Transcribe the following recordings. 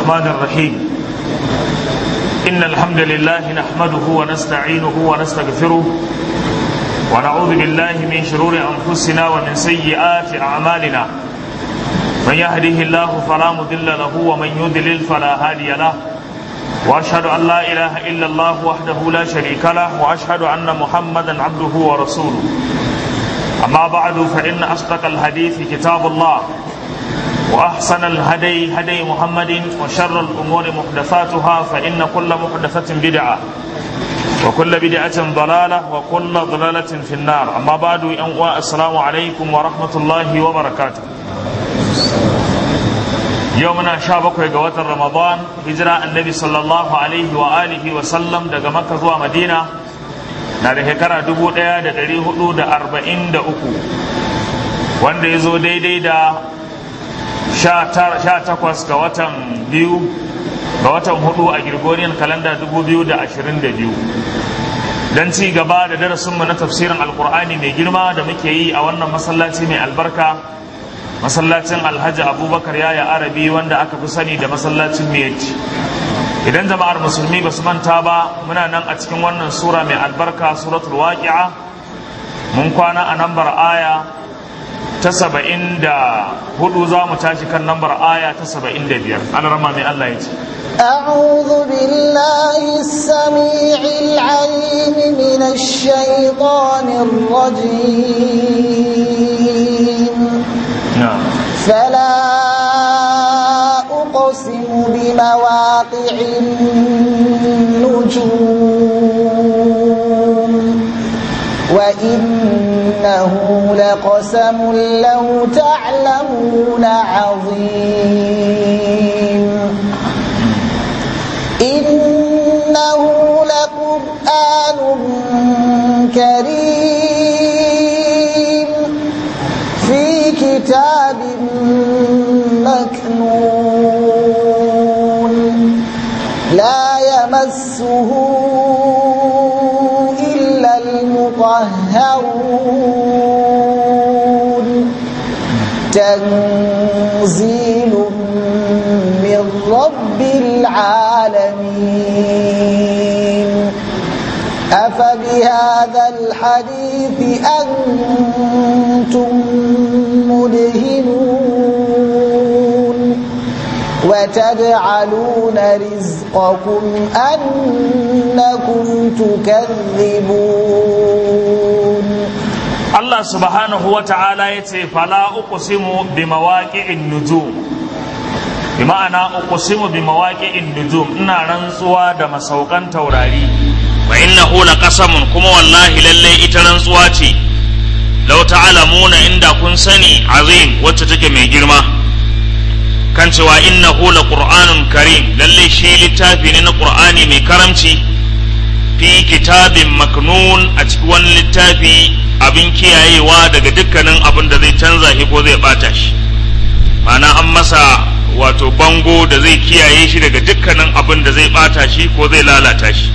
الرحمن الرحيم إن الحمد لله نحمده ونستعينه ونستغفره ونعوذ بالله من شرور أنفسنا ومن سيئات أعمالنا من يهده الله فلا مضل له ومن يضلل فلا هادي له وأشهد أن لا إله إلا الله وحده لا شريك له وأشهد أن محمدا عبده ورسوله أما بعد فإن أصدق الحديث كتاب الله وأحسن الهدي هدي محمد وشر الأمور محدثاتها فإن كل محدثة بدعة وكل بدعة ضلالة وكل ضلالة في النار أما بعد السلام عليكم ورحمة الله وبركاته يومنا شابك وقوات رمضان هجرة النبي صلى الله عليه وآله وسلم دقى مكة ومدينة na da shekara dubu ɗaya da ɗari hudu da arba'in da uku wanda ya zo daidai da sha takwas ga watan biyu ga watan hudu a Gregorian kalanda dubu biyu da ashirin da biyu don ci gaba da darasinmu na tafsirin alkur'ani mai girma da muke yi a wannan masallaci mai albarka masallacin alhaji abubakar yaya arabi wanda aka fi sani da masallacin miyati idan jama'ar musulmi ba su manta ba muna nan a cikin wannan sura mai albarka suratul waqi'a mun kwana a nambar aya ta saba'in da hudu za mu tashi kan nambar aya ta saba'in da biyar an rama mai Allah ya ce أعوذ بالله السميع العليم من الشيطان الرجيم نعم فلا أقسم بمواقع النجوم وإنه لقسم لو تعلمون عظيم إنه لقرآن كريم في كتاب مكنون لا يمسه إلا المطهرون تنزيل من رب العالمين أفبهذا الحديث أنتم مدهنون وتجعلون رزقكم أنكم تكذبون Allah subhanahu wa ta'ala ya ce fala uqsimu bi mawaqi'in nujum bi ma'ana uqsimu bi mawaqi'in nujum ina rantsuwa da masaukan taurari wa innahu laqasamun kuma wallahi lalle ita rantsuwa ce law ta'lamuna inda kun sani azim wacce take mai girma kan cewa innahu laqur'anun karim lalle shi littafi ne na qur'ani mai karamci fi kitabin maknun a cikin wani littafi abin kiyayewa daga dukkanin abin da zai canza shi ko zai bata shi ma'ana an masa wato bango da zai kiyaye shi daga dukkanin abin da zai bata shi ko zai lalata shi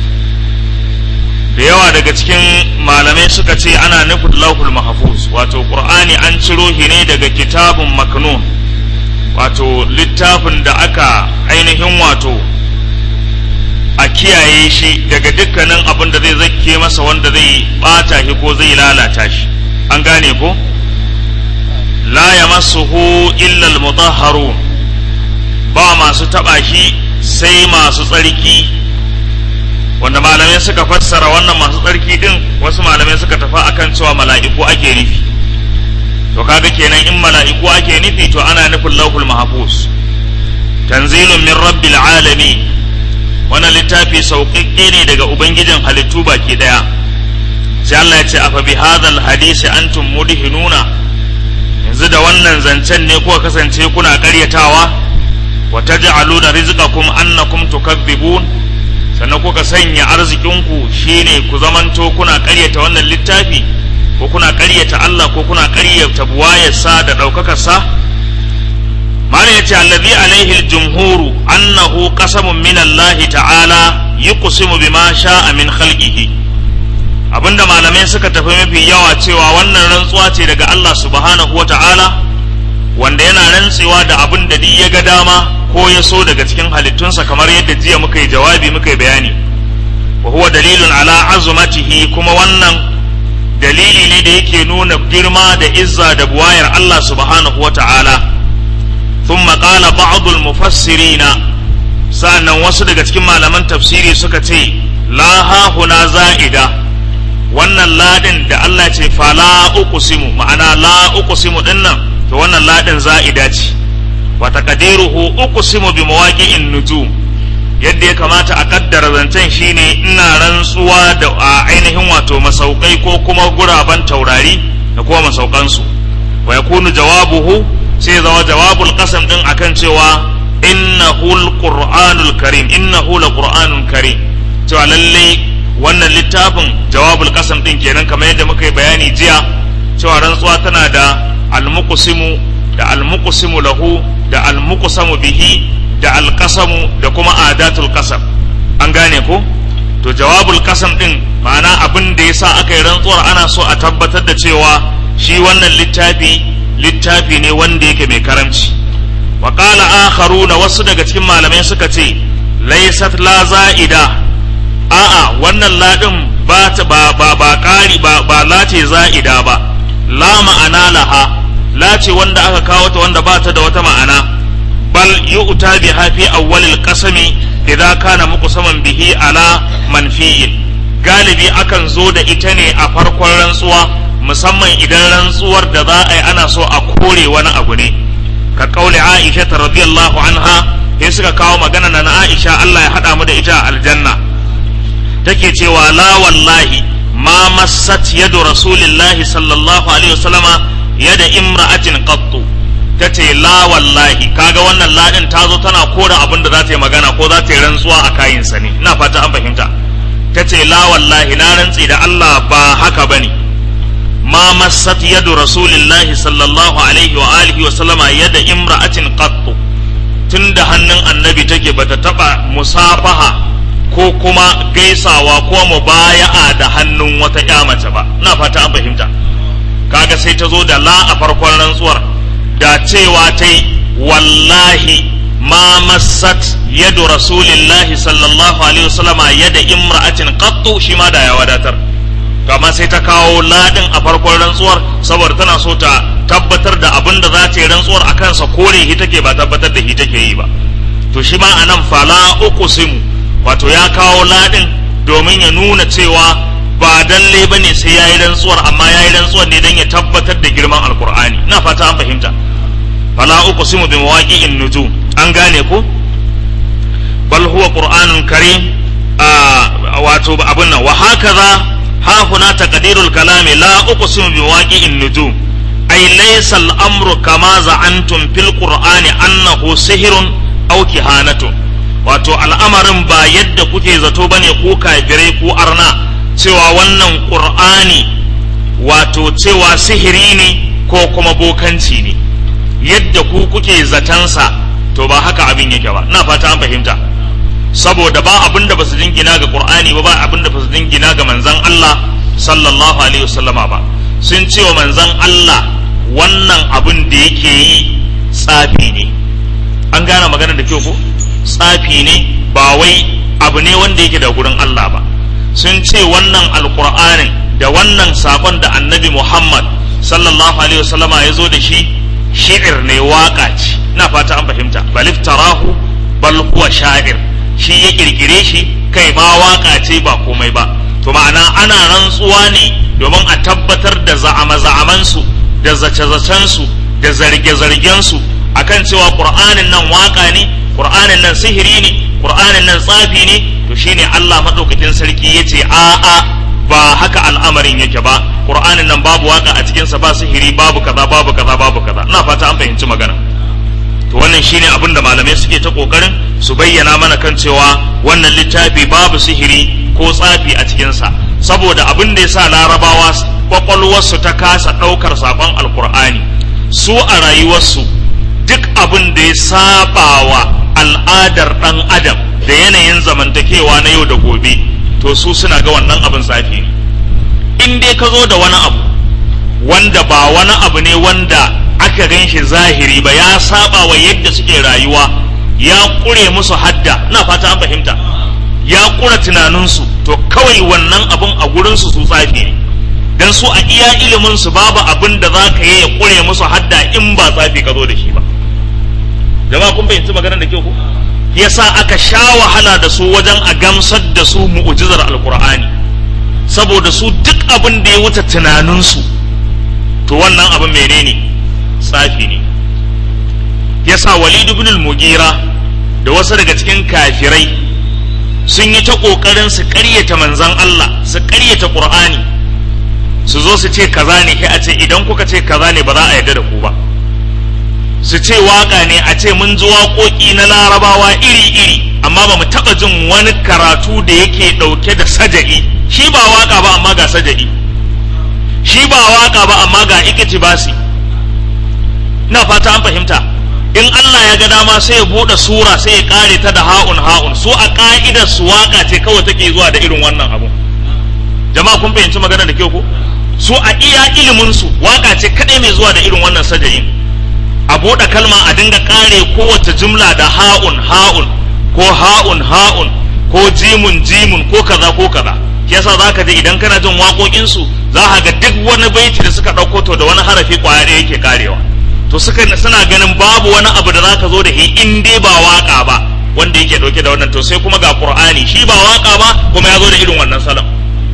da yawa daga cikin malamai suka ce ana nufin lauhul mahfuz wato qur'ani an ciro shi ne daga kitabun maknun wato littafin da aka ainihin wato a kiyaye shi daga dukkanin abin da zai zakke masa wanda zai bata shi ko zai lalata shi an gane ko la yamassuhu illa almutahharun ba masu taba shi sai masu tsarki wanda malamai suka fassara wannan masu tsarki din wasu malamai suka tafi akan cewa mala'iku ake nufi to kaga kenan in mala'iku ake nufi to ana nufin lauhul mahfuz tanzilun min rabbil alamin wannan littafi sauƙaƙƙe ne daga ubangijin halittu baki ɗaya sai Allah ya ce afa bi hadhal hadisi antum mudhinuna yanzu da wannan zancen ne kuka kasance kuna ƙaryatawa wa taj'aluna rizqakum annakum tukadhibun sannan kuka sanya arzikinku shine ku zamanto kuna ƙaryata wannan littafi ko kuna ƙaryata Allah ko kuna ƙaryata buwayarsa da ɗaukakarsa mana ya ce allazi alaihi aljumhuru annahu qasamun min Allah ta'ala yuqsimu bima sha'a min khalqihi abinda malamai suka tafi mafi yawa cewa wannan rantsuwa ce daga Allah subhanahu wa ta'ala wanda yana rantsewa da abin da duk ya ga dama ko ya so daga cikin halittunsa kamar yadda jiya muka yi jawabi muka yi bayani wa huwa dalilun ala azumatihi kuma wannan dalili ne da yake nuna girma da izza da buwayar Allah subhanahu wa ta'ala thumma qala ba'd al-mufassirin sa'annan wasu daga cikin malaman tafsiri suka ce la ha huna za'ida wannan ladin da Allah ce fala uqsimu ma'ana la uqsimu dinnan to wannan ladin za'ida ce wa taqdiruhu uqsimu bi mawaqi'in nujum yadda ya kamata a kaddara zancen shine ina rantsuwa da a ainihin wato masaukai ko kuma guraben taurari da kuma masaukansu wa yakunu jawabuhu sai zama jawabul qasam din akan cewa innahu alqur'anul karim innahu laqur'anun karim cewa lalle wannan littafin jawabul qasam din kenan kamar yadda muka yi bayani jiya cewa rantsuwa tana da almuqsimu da almuqsimu lahu da almuqsamu bihi da alkasamu da kuma adatul kasam an gane ko to jawabul kasam din ma'ana abin da yasa aka yi rantsuwar ana so a tabbatar da cewa shi wannan littafi littafi ne wanda yake mai karamci wa qala akharuna wasu daga cikin malamai suka ce laysat la za'ida a'a wannan ladin ba ta ba ba ba kari ba ba la ce za'ida ba la ma'ana laha la ce wanda aka kawo ta wanda ba ta da wata ma'ana bal yu'ta biha fi awwalil qasami idza kana muqsaman bihi ala manfiyin galibi akan zo da ita ne a farkon rantsuwa musamman idan rantsuwar da za a yi ana so a kore wani abu ne ka kauli Aisha radiyallahu anha sai suka kawo magana na Aisha Allah ya hada mu da ita a aljanna take cewa la wallahi ma massat yadu rasulillahi sallallahu alaihi wasallama yada imra'atin qattu ta ce la wallahi kaga wannan ladin ta zo tana kora abin da za ta yi magana ko za ta yi rantsuwa a kayinsa ne ina fata an fahimta ta ce la wallahi na rantsi da Allah ba haka bane ma massat yadu rasulillahi sallallahu alaihi wa alihi wa sallama yada imra'atin qattu tunda hannun annabi take bata taba musafaha ko kuma gaisawa ko mubaya'a da hannun wata ƴa mace ba ina fata an fahimta kaga sai ta zo da la a farkon rantsuwar da cewa ta yi wallahi ma massat yadu rasulillahi sallallahu alaihi wasallama yada imra'atin qattu shi ma da ya wadatar to amma sai ta kawo ladin a farkon rantsuwar saboda tana so ta tabbatar da abin da za ta yi rantsuwar a kansa kore hi take ba tabbatar da hi take yi ba to shi ma anan fala uqsimu wato ya kawo ladin domin ya nuna cewa ba dalle ba ne sai ya yi rantsuwar amma ya yi rantsuwar ne don ya tabbatar da girman alkur'ani na fata an fahimta fala uqsimu bi mawaqi'in nujum an gane ko bal huwa qur'anun karim wato abun nan wa hakaza ha huna taqdirul kalami la uqsimu bi mawaqi'in nujum ay laysa al-amru kama za'antum fil qur'ani annahu sihrun aw kihanatun wato al'amarin ba yadda kuke zato bane ko kafirai ko arna cewa wannan ƙur'ani wato cewa sihiri ne ko kuma bokanci ne yadda ku kuke zatansa to ba haka abin yake ba na fata an fahimta saboda ba abin da ba su jingina ga ƙur'ani ba ba abin da ba su jingina ga manzan Allah sallallahu alaihi wasallama ba sun ce wa manzan Allah wannan abin da yake yi tsafi ne an gane magana da kyau ko tsafi ne ba wai abu ne wanda yake da gurin Allah ba sun ce wannan alkur'anin da wannan sakon da annabi muhammad sallallahu alaihi wasallama ya zo da shi shi'ir ne waka ce na fata an fahimta balif tarahu bal huwa sha'ir shi ya kirkire shi kai ma waka ce ba komai ba to ma'ana ana rantsuwa ne domin a tabbatar da za'ama za'amansu da zace-zacensu da zarge-zargensu akan cewa qur'anin nan waka ne qur'anin nan sihiri ne qur'anin nan tsafi ne to shine Allah madaukakin sarki yace a a ba haka al'amarin yake ba qur'anin nan babu waka a cikin sa ba sihiri babu kaza babu kaza babu kaza ina fata an fahimci magana to wannan shine abin da malamai suke ta kokarin su bayyana mana kan cewa wannan littafi babu sihiri ko tsafi a cikin sa saboda abin da yasa larabawa kwakwalwarsu ta kasa daukar sakon alqur'ani su a rayuwarsu duk abin da ya sabawa al'adar dan adam da yanayin zamantakewa na yau da gobe to su suna ga wannan abin tsafi ne in dai ka zo da wani abu wanda ba wani abu ne wanda aka gan shi zahiri ba ya saba wa yadda suke rayuwa ya ƙure musu hadda na fata an fahimta ya ƙura tunaninsu to kawai wannan abun a gurinsu su tsafi ne dan su a iya iliminsu babu abin da za ka yi ya ƙure musu hadda in ba tsafi ka zo da shi ba jama'a kun fahimci maganar da kyau ko yasa aka sha wahala da su wajen a gamsar da su mu'ujizar alkur'ani saboda su duk abin da ya wuce tunaninsu to wannan abin menene tsafi ne yasa walid ibn al-mugira da wasu daga cikin kafirai sun yi ta kokarin su ƙaryata manzon Allah su ƙaryata qur'ani su zo su ce kaza ne sai a ce idan kuka ce kaza ne ba za a yarda da ku ba su ce waka ne a ce mun ji waƙoƙi na larabawa iri-iri amma ba mu taɓa jin wani karatu da yake ɗauke da saja'i shi ba waka ba amma ga saja'i shi ba waka ba amma ga ikitibasi na fata an fahimta in Allah ya ga dama sai ya buɗe sura sai ya ƙare ta da ha'un ha'un su a ƙa'idar su waka ce kawai take zuwa da irin wannan abu jama'a kun fahimci magana da kyau ko su a iya ilimin su waka ce kadai mai zuwa da irin wannan sajayin a buɗe kalma a dinga ƙare kowace jumla da ha'un ha'un ko ha'un ha'un ko jimun jimun ko kaza ko kaza yasa za ka je idan kana jin waƙoƙinsu za ka ga duk wani baiti da suka ɗauko to da wani harafi ƙwaya ɗaya yake karewa to suka suna ganin babu wani abu da za ka zo da shi in dai ba waƙa ba wanda yake ɗauke da wannan to sai kuma ga ƙur'ani shi ba waƙa ba kuma ya zo da irin wannan salon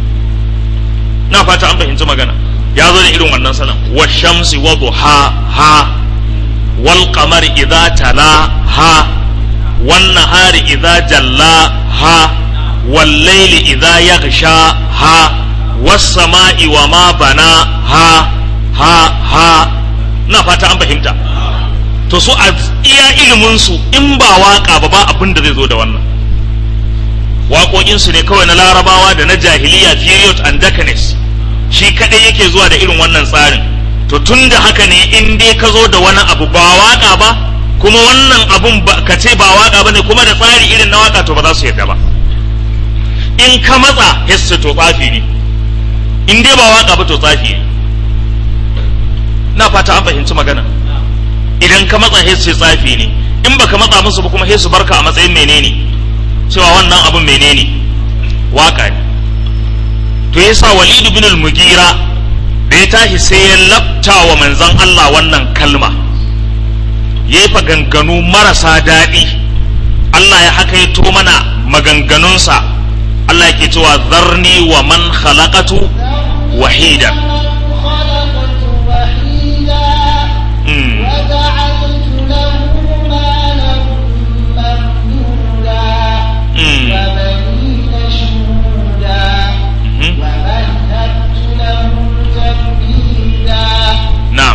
na fata an fahimci magana ya zo da irin wannan salon wa shamsi wa duha ha wal qamari idza tala ha wan nahari idza jalla ha wal layli idza yaghsha ha was sama'i wa ma bana ha ha ha na fata an fahimta to su a iya ilimin su in ba waka ba ba abin da zai zo da wannan waƙoƙinsu ne kawai na larabawa da na jahiliya period and darkness shi kadai yake zuwa da irin wannan tsarin to tun da haka ne in dai ka zo da wani abu ba waka ba kuma wannan abun ka ce ba waka ba ne kuma da tsari irin na waka to ba za su yarda ba in ka matsa hesse to tsafi ne in dai ba waka ba to tsafi ne na fata an fahimci magana idan ka matsa hesse tsafi ne in baka matsa musu ba kuma hesse barka a matsayin menene cewa wannan abun menene waka ne to yasa walidu bin al-mugira da ya tashi sai ya labta wa manzon Allah wannan kalma ya yi maganganu marasa daɗi Allah ya hakaito mana maganganunsa Allah yake cewa zarni wa man khalaqatu wahida na'am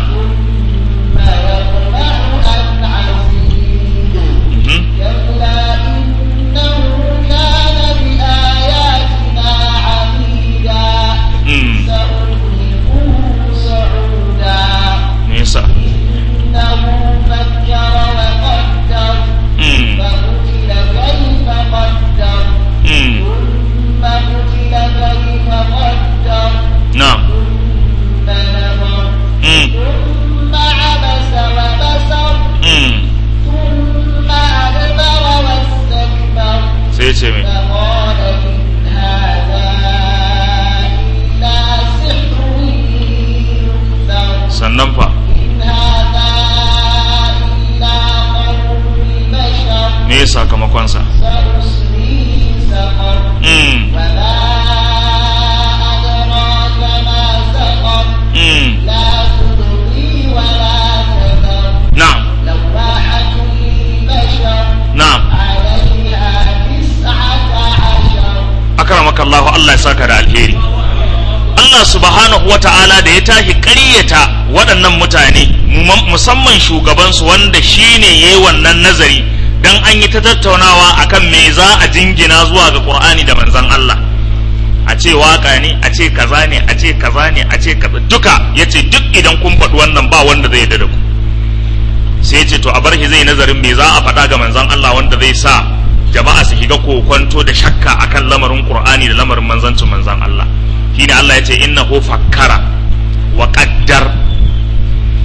mm me yasa mm mm na'am mm ثم عبس وبسر mm ثم أدبر واستكبر sai ya ce me فقال إن هذا إلا سحر يؤثر sannan fa إن هذا إلا قول البشر me ya sakamakonsa سأصليه سقر mm وما أدراك ما سقر mm لا تبقي ولا تذر na'am لواحة للبشر na'am عليها تسعة عشر akramaka Allah Allah ya saka da alheri Allah subhanahu wata'ala da ya tashi ƙaryata waɗannan mutane mu- musamman shugabansu wanda shine yayi wannan nazari dan an yi ta tattaunawa akan me za a jingina zuwa ga Qur'ani da manzon Allah a ce waka ne a ce kaza ne a ce kaza ne a ce kaza duka yace duk idan kun faɗi wannan ba wanda zai yarda da ku sai ce to a bar shi zai nazarin me za a faɗa ga manzon Allah wanda zai sa jama'a su shiga kokonto da shakka akan lamarin Qur'ani da lamarin manzancin manzon Allah shine Allah ya ce innahu fakkara wa qaddar shi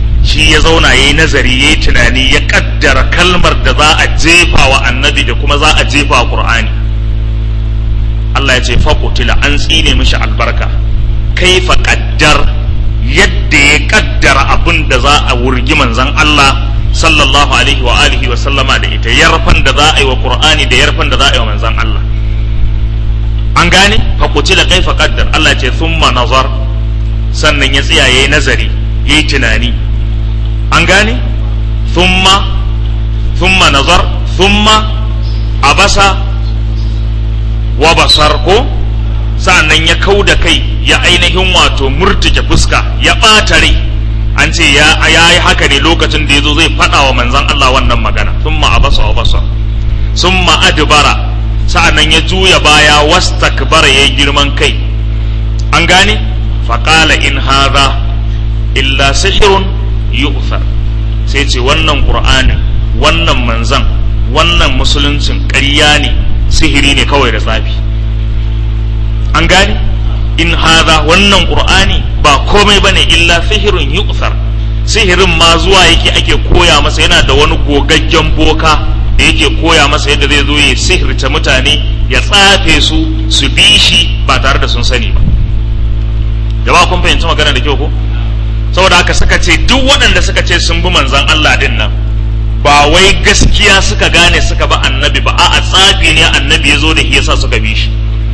shi ya zauna ya yi nazari ya yi tunani ya kaddara kalmar da za a jefa wa annabi da kuma za a jefa wa qur'ani Allah ya ce faƙutila an tsine mishi albarka kaifa kaddar yadda ya kaddara abin da za a wurgi manzon Allah sallallahu alaihi wa alihi wa sallama da ita yarfan da za a yi wa qur'ani da yarfan da za a yi wa manzon Allah an gane faƙutila kaifa kaddar Allah ya ce thumma nazar sannan ya tsaya yayi nazari yayi tunani an gane thumma thumma nazar thumma abasa wa basar ko sa'annan ya kau da kai ya ainihin wato murtuke fuska ya ɓata rai an ce ya yi haka ne lokacin da ya zo zai faɗa wa manzan Allah wannan magana thumma abasa wa basar thumma adbara sa'annan ya juya baya wastakbara yayi girman kai an gane faqala in hadha illa sihrun yu'thar sai ce wannan qur'anin wannan manzan wannan musuluncin ƙarya ne sihiri ne kawai da tsafi an gane in haza wannan qur'ani ba komai bane illa sihirun yu'thar sihirin ma zuwa yake ake koya masa yana da wani gogaggen boka da yake koya masa yadda zai zo ya sihirta mutane ya tsafe su su bi shi ba tare da sun sani ba jama'a kun fahimci magana da kyau ko saboda haka suka ce duk waɗanda suka ce sun bi manzan Allah din nan ba wai gaskiya suka gane suka ba annabi ba a tsafi ne annabi ya zo da shi yasa suka bi shi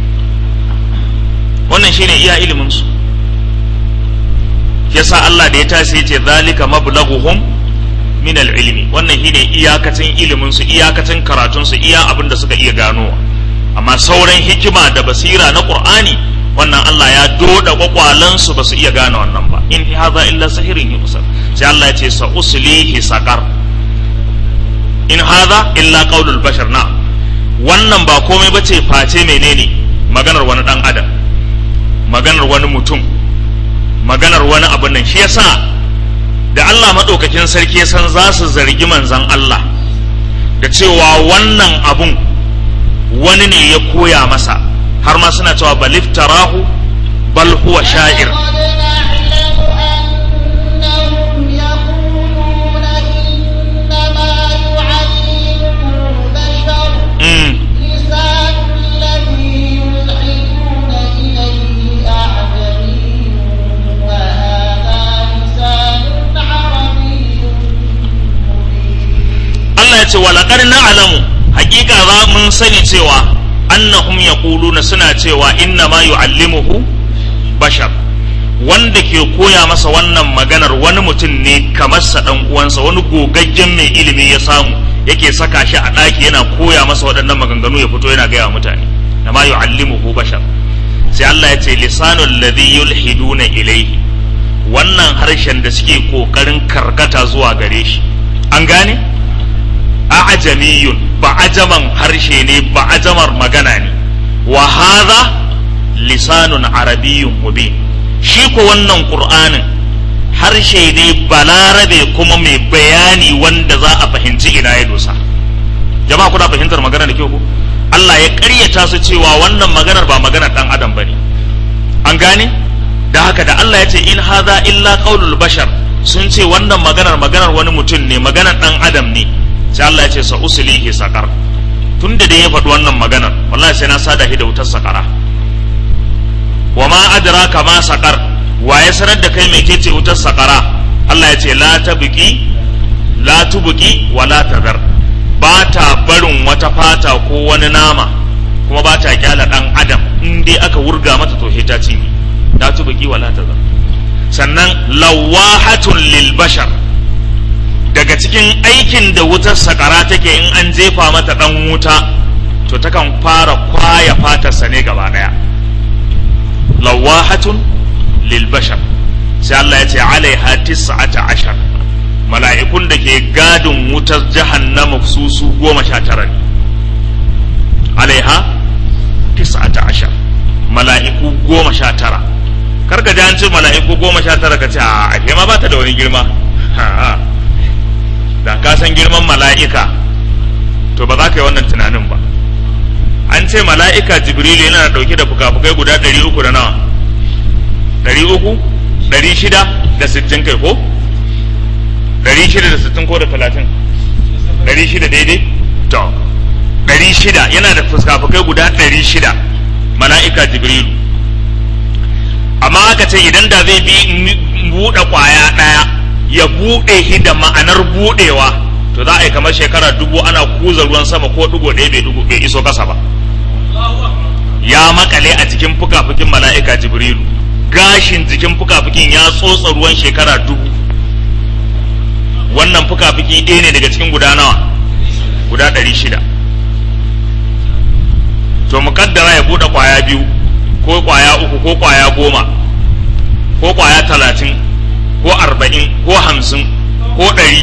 wannan shine iya ilimin su yasa Allah da ya tashi ya ce zalika mablaghuhum min al-ilmi wannan shine iyakacin ilimin su iyakacin karatun su iya abin da suka iya ganowa amma sauran hikima da basira na Qur'ani wannan Allah ya doda kwakwalan su ba su iya gane wannan ba in hadha illa sahirin yusar sai Allah ya ce sa uslihi saqar in hadha illa qaulul bashar na wannan ba komai bace face menene maganar wani dan adam maganar wani mutum maganar wani abin nan shi yasa da Allah madaukakin sarki ya san za su zargi manzon Allah da cewa wannan abun wani ne ya koya masa har ma suna cewa baliftarahu bal huwa sha'ir Allah ya ce walaƙar na alamu hakika za mun sani cewa annahum yaquluna suna cewa inna ma yu'allimuhu bashar wanda ke koya masa wannan maganar wani mutum ne kamar sa dan uwansa wani gogaggen mai ilimi ya samu yake saka shi a ɗaki yana koya masa waɗannan maganganu ya fito yana gaya mutane na ma yu'allimuhu bashar sai Allah ya ce lisanul ladhi yulhiduna ilayhi wannan harshen da suke kokarin karkata zuwa gare shi an gane a'jamiyun ba ajaman harshe ne ba ajamar magana ne wa hadha lisanun arabiyyun mubin shi ko wannan qur'anin harshe ne balarabe kuma mai bayani wanda za a fahimci ina ya dosa jama'a kuna fahimtar magana da kyau ko Allah ya ƙaryata su cewa wannan maganar ba maganar dan adam bane an gane da haka da Allah ya ce in hadha illa qaulul bashar sun ce wannan maganar maganar wani mutum ne maganar dan adam ne sai Allah ya ce sa usulihi sakar tun da dai ya faɗi wannan maganar wallahi sai na sada shi da wutar sakara wa ma adraka ma sakar wa ya sanar da kai me ke ce wutar sakara Allah ya ce la tabqi la tubqi wa la tadar ba ta barin wata fata ko wani nama kuma ba ta kyala dan adam in dai aka wurga mata to ta ci la tubqi wa la tadar sannan lawahatun lil bashar daga cikin aikin da wutar sakara take in an jefa mata dan wuta to takan fara kwaya fatarsa ne gaba daya lawahatun lil bashar sai Allah ya ce alaiha tis'ata ashar mala'ikun da ke gadin wutar jahannama su su goma sha tara ne alaiha tis'ata ashar mala'iku goma sha tara karka ji an ce mala'iku goma sha tara ka ce a ake ma ba ta da wani girma da ka san girman mala'ika to ba za ka yi wannan tunanin ba an ce mala'ika jibrilu yana dauke da fuka-fukai guda ɗari uku da nawa ɗari uku ɗari shida da sittin kai ko ɗari shida da sittin ko da talatin ɗari shida daidai to ɗari shida yana da fuskafukai guda ɗari shida mala'ika jibrilu amma aka ce idan da zai bi buɗe ƙwaya ɗaya ya buɗe shi da ma'anar buɗewa to za a yi kamar shekara dubu ana kuza ruwan sama ko ɗigo ɗaya bai ɗigo bai iso ƙasa ba ya makale a jikin fukafukin mala'ika jibrilu gashin jikin fukafukin ya tsotsa ruwan shekara dubu wannan fukafuki ɗaya ne daga cikin guda nawa guda ɗari shida to muƙaddara ya buɗe ƙwaya biyu ko ƙwaya uku ko ƙwaya goma ko ƙwaya talatin ko arba'in ko hamsin ko ɗari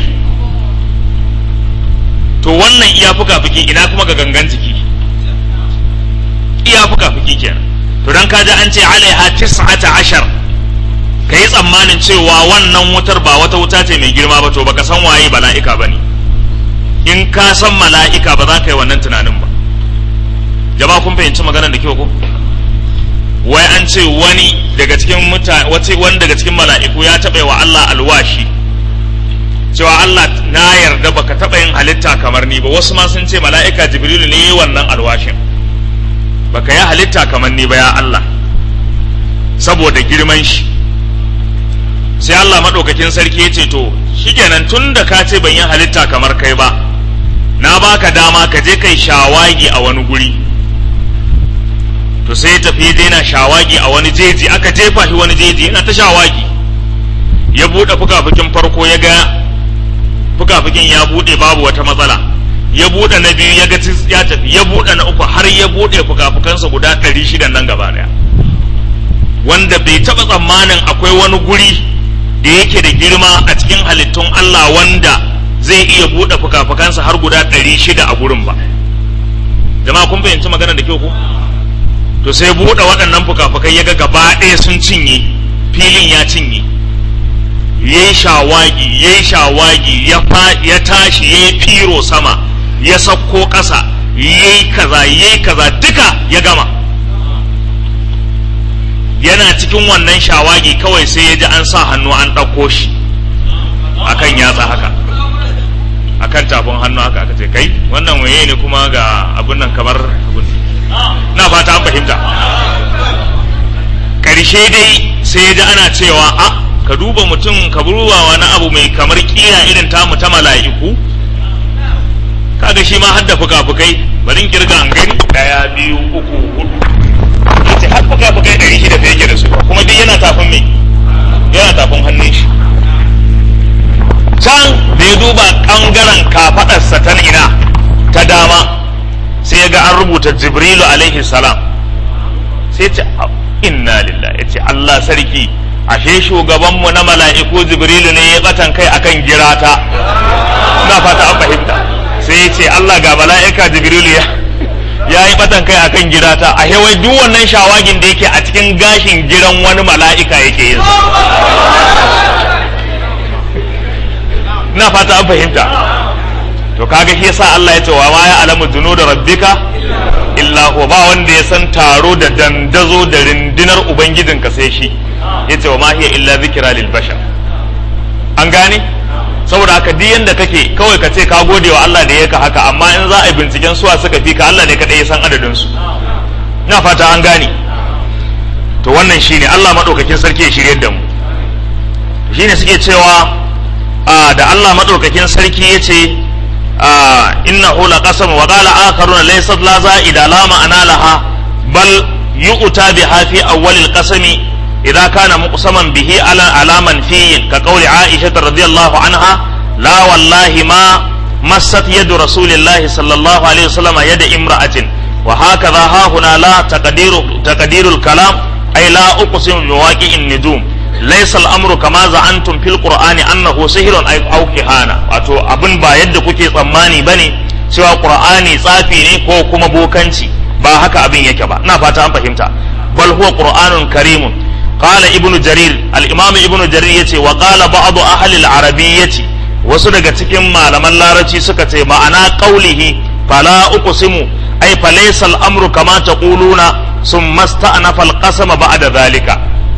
to wannan iya fuka-fuki ina kuma ga gangan jiki iya fuka-fuki kenan to dan kaji an ce alaiha tis'ata ashar ka yi tsammanin cewa wannan wutar ba wata wuta ce mai girma ba to baka san waye mala'ika ba ne in ka san mala'ika ba za ka yi wannan tunanin ba jama'a kun fahimci maganar da kyau ko wai an ce wani daga cikin mutane wani daga cikin mala'iku ya taɓa wa Allah alwashi cewa Allah na yarda baka taɓa yin halitta kamar ni ba wasu ma sun ce mala'ika jibrilu ne wannan alwashin baka yi halitta kamar ni ba ya Allah saboda girman shi sai Allah maɗaukakin sarki ya ce to shikenan tun da ka ce ban yi halitta kamar kai ba na baka dama ka je kai shawagi a wani guri to sai ya tafi daina shawagi a wani jeji aka jefa shi wani jeji yana ta shawagi ya buɗe fukafukin farko ya ga fukafukin ya buɗe babu wata matsala ya buɗe na biyu ya ga ya tafi ya buɗe na uku har ya buɗe fukafukansa guda ɗari shida nan gaba ɗaya wanda bai taɓa tsammanin akwai wani guri da yake da girma a cikin halittun Allah wanda zai iya buɗe fukafukansa har guda ɗari shida a gurin ba jama'a kun fahimci magana da kyau ko to sai buɗe waɗannan fukafukai ya ga gaba ɗaya sun cinye filin ya cinye ya yi shawagi ya yi shawagi ya tashi ya yi firo sama ya sauko ƙasa ya yi kaza ya yi kaza duka ya gama yana cikin wannan shawagi kawai sai ya ji an sa hannu an ɗauko shi akan yatsa haka akan tafin hannu haka aka ce kai wannan waye ne kuma ga abun nan kamar abun na fata an fahimta ƙarshe dai sai ya ji ana cewa a ka duba mutum ka duba wani abu mai kamar kira irin tamu ta mala'iku kaga shi ma hadda fuka-fukai bari in kirga an gani daya biyu uku hudu yace har fuka-fukai ɗari shida fa yake da su kuma duk yana tafin me yana tafin hannun shi can da ya duba ɓangaren kafaɗarsa ta ina ta dama sai ya ga an rubuta jibrilu alaihi salam sai ce inna lillahi ya ce Allah sarki ashe shugabanmu na mala'iku jibrilu ne ya batan kai akan girata na fata an fahimta sai ya ce Allah ga mala'ika jibrilu ya ya yi batan kai akan girata a wai duk wannan shawagin da yake a cikin gashin giran wani mala'ika yake yin na fata an fahimta to kaga shi yasa Allah ya ce wa ma ya alamu junuda rabbika illa huwa ba wanda ya san taro da dandazo da rindinar ubangijinka sai shi yace wa ma hiya illa zikra lil bashar an gane saboda haka duk yanda kake kawai ka ce ka gode wa Allah da yaka haka amma in za a yi binciken suwa suka fi ka Allah ne kadai ya san adadin su na fata an gane to wannan shine Allah madaukakin sarki ya shirye da mu shine suke cewa da Allah madaukakin sarki yace innahu laqasam wa qala akharuna laysat la za'ida la ma'ana laha bal yu'ta biha fi awwal al-qasami إذا كان مقسما به على على منفي كقول عائشة رضي الله عنها لا والله ما مست يد رسول الله صلى الله عليه وسلم يد امرأة وهكذا ها هنا لا تقدير تقدير الكلام أي لا أقسم بواقع النجوم ليس الأمر كما زعمتم في القرآن أنه سحر أو كهانة wato abin ba yadda kuke tsammani bane cewa Qur'ani tsafi ne ko kuma bokanci ba haka abin yake ba ina fata an fahimta bal huwa Qur'anun karimun قال ابن جرير الامام ابن جرير yace wa qala ba'd ahli al-arabiyyati wasu daga cikin malaman larabci suka ce ma'ana qaulihi fala uqsimu ay falaysa al-amru kama taquluna summa sta'nafa al-qasama ba'da dhalika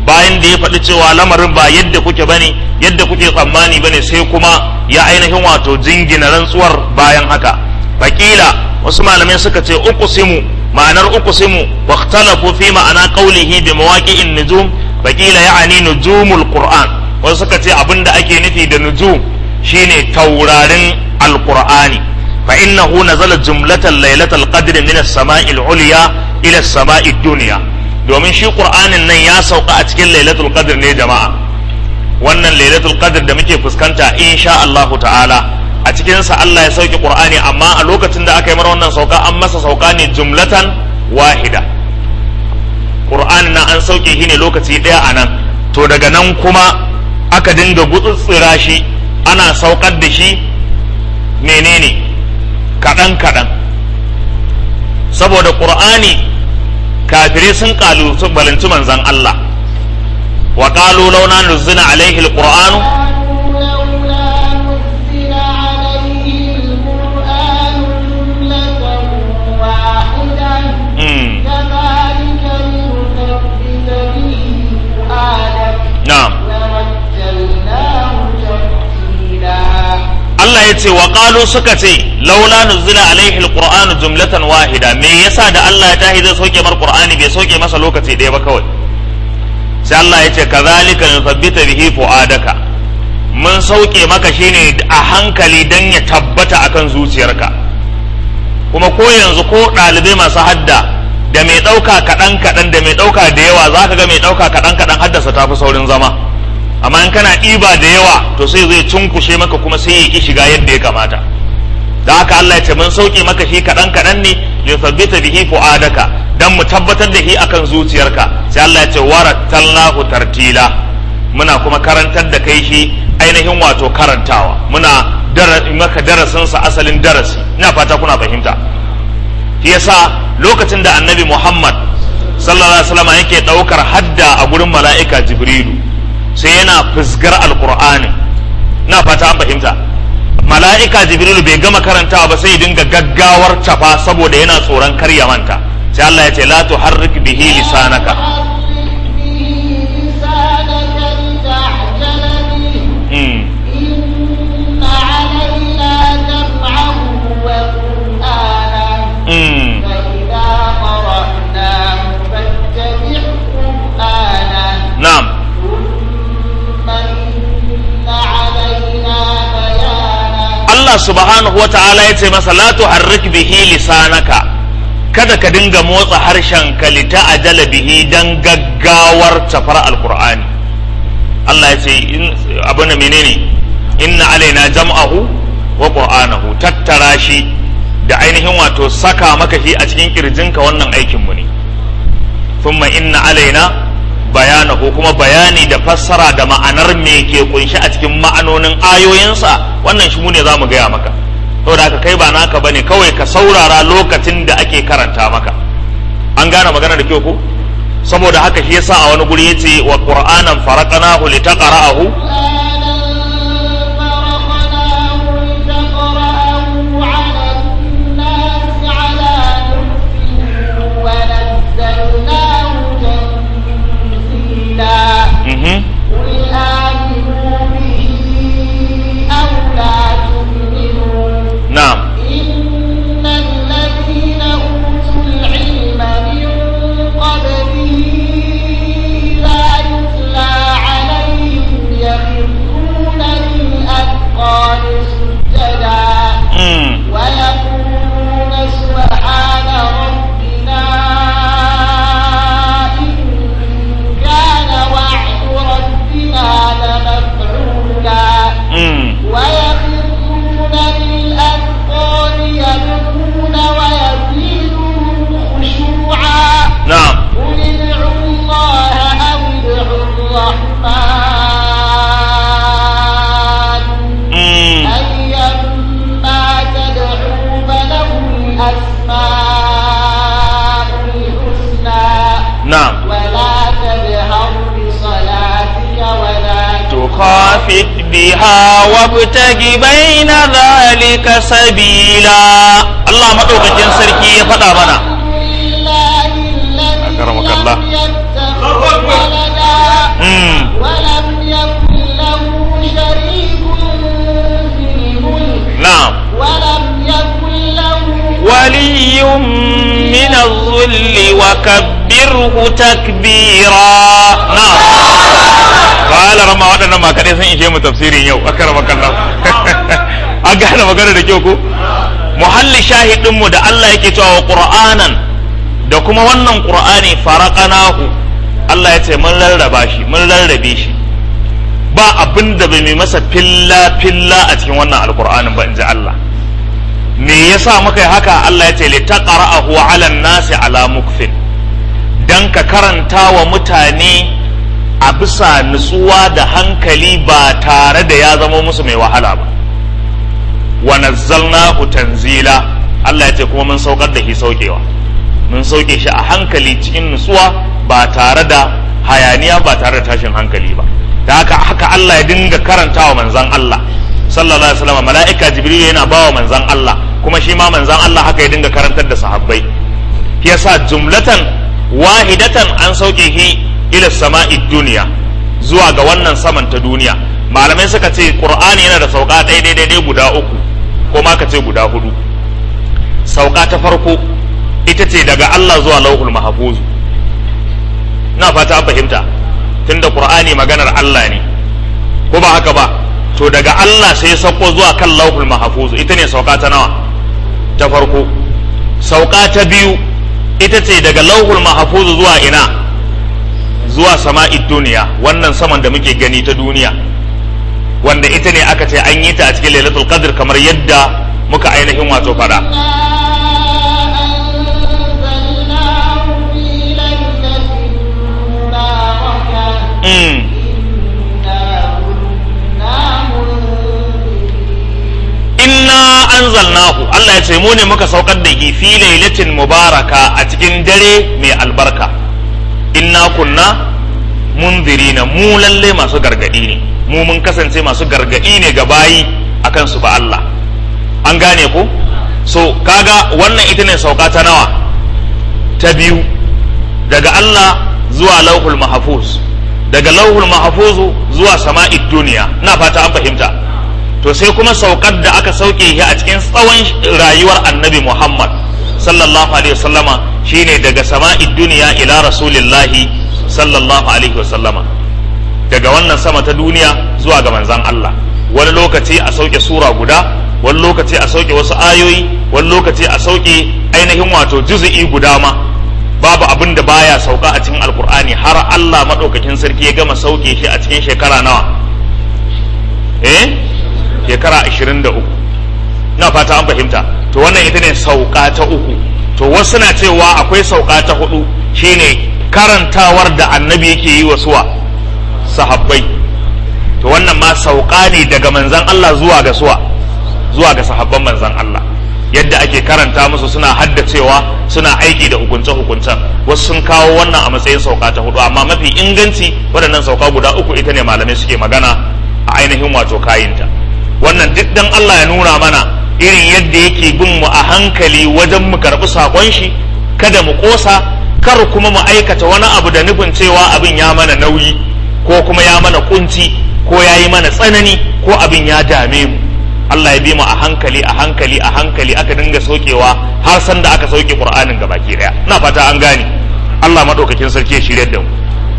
bayan da ya faɗi cewa lamarin ba yadda kuke bane yadda kuke tsammani bane sai kuma ya ainihin wato jingina rantsuwar bayan haka fakila wasu malamai suka ce uqsimu ma'anar uqsimu wa ikhtalafu fi ma'ana qawlihi bi mawaqi'in nujum fakila ya'ani nujumul qur'an wasu suka ce abinda ake nufi da nujum shine taurarin alqur'ani fa innahu nazala jumlatan lailatul qadr min as-sama'i al-ulya ila as-sama'i ad-dunya domin shi qur'anin nan ya sauka a cikin lailatul qadr ne jama'a wannan lailatul qadr da muke fuskanta insha Allahu ta'ala a cikin sa Allah ya sauke qur'ani amma a lokacin da aka yi mara wannan sauka an masa sauka ne jumlatan wahida qur'anin nan an sauke shi ne lokaci daya a nan to daga nan kuma aka dinga gutsutsura shi ana saukar da shi menene kaɗan kaɗan saboda qur'ani kafirai sun kalu sun balanci manzan Allah wa qalu launa nuzila alaihi alqur'anu na'am Allah ya ce wa qalu suka ce laula nuzila alaihi alqur'anu jumlatan wahida me yasa da Allah ya tahi zai soke mar qur'ani bai soke masa lokaci ɗaya ba kawai sai Allah ya ce kazalika nuthabbita bihi fuadaka mun sauke maka shine a hankali dan ya tabbata akan zuciyarka kuma ko yanzu ko ɗalibai masu hadda da mai ɗauka kaɗan kaɗan da mai ɗauka da yawa za ka ga mai ɗauka kaɗan kaɗan haddasa tafi saurin zama amma in kana ɗiba da yawa to sai zai cunkushe maka kuma sai ya ki shiga yadda ya kamata da haka Allah ya ce mun sauke maka shi kaɗan kaɗan ne li thabbita bihi fu'adaka dan mu tabbatar da shi akan zuciyarka sai Allah ya ce warattalnahu tartila muna kuma karantar da kai shi ainihin wato karantawa muna maka darasin sa asalin darasi ina fata kuna fahimta shi yasa lokacin da annabi Muhammad sallallahu alaihi wasallam yake daukar hadda a gurin mala'ika Jibrilu sai yana fusgar alkur'ani na fata an fahimta mala'ika jibrilu bai gama karantawa ba sai ya dinga gaggawar tafa saboda yana tsoron kar ya manta sai Allah ya ce la tuharrik bihi lisanaka na'am Allah subhanahu wata'ala ya ce masa la tuharrik bihi lisanaka kada ka dinga motsa harshen ka lita ajala bihi dan gaggawar tafar alqur'ani Allah ya ce abu na menene inna alaina jam'ahu wa qur'anahu tattara shi da ainihin wato saka maka shi a cikin kirjinka wannan aikin mu ne thumma inna alaina bayanahu kuma bayani da fassara da ma'anar me ke kunshi a cikin ma'anonin ayoyinsa wannan shi mu ne za mu gaya maka saboda haka kai ba naka bane kawai ka saurara lokacin da ake karanta maka an gane magana da kyau ko saboda haka shi yasa a wani guri yace wa qur'anan faraqnahu litaqra'ahu Mhm. قل آمنوا به أو لا تؤمنوا na'am إن الذين أوتوا العلم من قبله إذا يتلى عليهم يخرون للأذقان سجدا Mm. ويقولون سبحان ربنا إن كان وعد ربنا لمفعولا Mm. ويخرون للأذقان يبكون ويزيدهم خشوعا na'am قل ادعوا الله أو ادعوا الرحمن Mm. أيما تدعوا فله الأسماء الحسنى na'am ولا تجهر بصلاتك ولا تخافت بها وابتغ بين ذلك سبيلا الله مدوكاkin sarki ya faɗa mana لله الذي أكرمك لم الله. يتخذ ولدا من الظل وكبره تكبيرا na'am qala rama waɗannan ma kadai sun ishe mu tafsirin yau akarama kallahu an gane magana da kyau ko muhalli shahidin mu da Allah yake cewa wa qur'anan da kuma wannan qur'ani faraqanahu Allah ya ce mun rarraba shi mun rarrabe shi ba abin da bai mai masa filla filla a cikin wannan alqur'anin ba inji Allah me yasa muka yi haka Allah ya ce li taqra'ahu 'ala an-nasi 'ala mukfin dan ka karanta wa mutane a bisa nutsuwa da hankali ba tare da ya zama musu mai wahala ba wa nazzalnahu tanzila Allah ya ce kuma mun saukar da shi saukewa mun sauke shi a hankali cikin nutsuwa ba tare da hayaniya ba tare da tashin hankali ba da haka haka Allah ya dinga karantawa manzon Allah sallallahu alaihi wasallam mala'ika jibril yana bawa manzon Allah kuma shi ma manzon Allah haka ya dinga karantar da sahabbai yasa jumlatan wahidatan an sauke shi ila sama'i duniya zuwa ga wannan saman ta duniya malamai suka ce qur'ani yana da sauka ɗaya daidai guda uku ko ma ka ce guda hudu sauka ta farko ita ce daga Allah zuwa lauhul mahfuz na fata an fahimta tunda qur'ani maganar Allah ne ko ba haka ba to daga Allah sai ya sauko zuwa kan lauhul mahfuz ita ne sauka ta nawa ta farko sauka ta biyu ita ce daga lauhul mahfuz zuwa ina zuwa sama'id duniya wannan saman da muke gani ta duniya wanda ita ne aka ce an yi ta a cikin lailatul qadr kamar yadda muka ainihin wato fada أنزلناه في ليلة مباركة mm. إنا كنا منذرين inna anzalnahu Allah ya ce mu ne muka saukar da shi fi lailatin mubaraka a cikin dare mai albarka inna kunna munzirina mu lalle masu gargadi ne mu mun kasance masu gargadi ne ga bayi akan su ba Allah an gane ko so kaga wannan ita ne sauka ta nawa ta biyu daga Allah zuwa lauhul mahfuz daga lauhul mahfuz zuwa sama'id duniya ina fata an fahimta to sai kuma saukar da aka sauke shi a cikin tsawon rayuwar annabi Muhammad sallallahu alaihi wasallama shine daga sama'id duniya ila rasulillahi sallallahu alaihi wasallama daga wannan sama ta duniya zuwa ga manzan Allah wani lokaci a sauke sura guda wani lokaci a sauke wasu ayoyi wani lokaci a sauke ainihin wato juzu'i guda ma babu abin da baya sauka a cikin alkur'ani har Allah madaukakin sarki ya gama sauke shi a cikin shekara nawa eh shekara 23 na fata an fahimta to wannan ita ne sauka ta uku to wasu na cewa akwai sauka ta hudu shine karantawar da annabi yake yi wa suwa sahabbai to wannan ma sauka ne daga manzan Allah zuwa ga suwa zuwa ga sahabban manzan Allah yadda ake karanta musu suna haddacewa suna aiki da hukunce-hukuncen wasu sun kawo wannan a matsayin sauka ta hudu amma mafi inganci waɗannan sauka guda uku ita ne malamai suke magana a ainihin wato kayinta wannan duk dan Allah ya nuna mana irin yadda yake bin mu a hankali wajen mu karɓi saƙon shi kada mu ƙosa kar kuma mu aikata wani abu da nufin cewa abin ya mana nauyi ko kuma ya mana kunci ko ya yi mana tsanani ko abin ya dame mu Allah ya bi mu a hankali a hankali a hankali aka dinga saukewa har san da aka sauke Qur'anin gabaki daya ina fata an gane Allah madaukakin sarki ya shirye da mu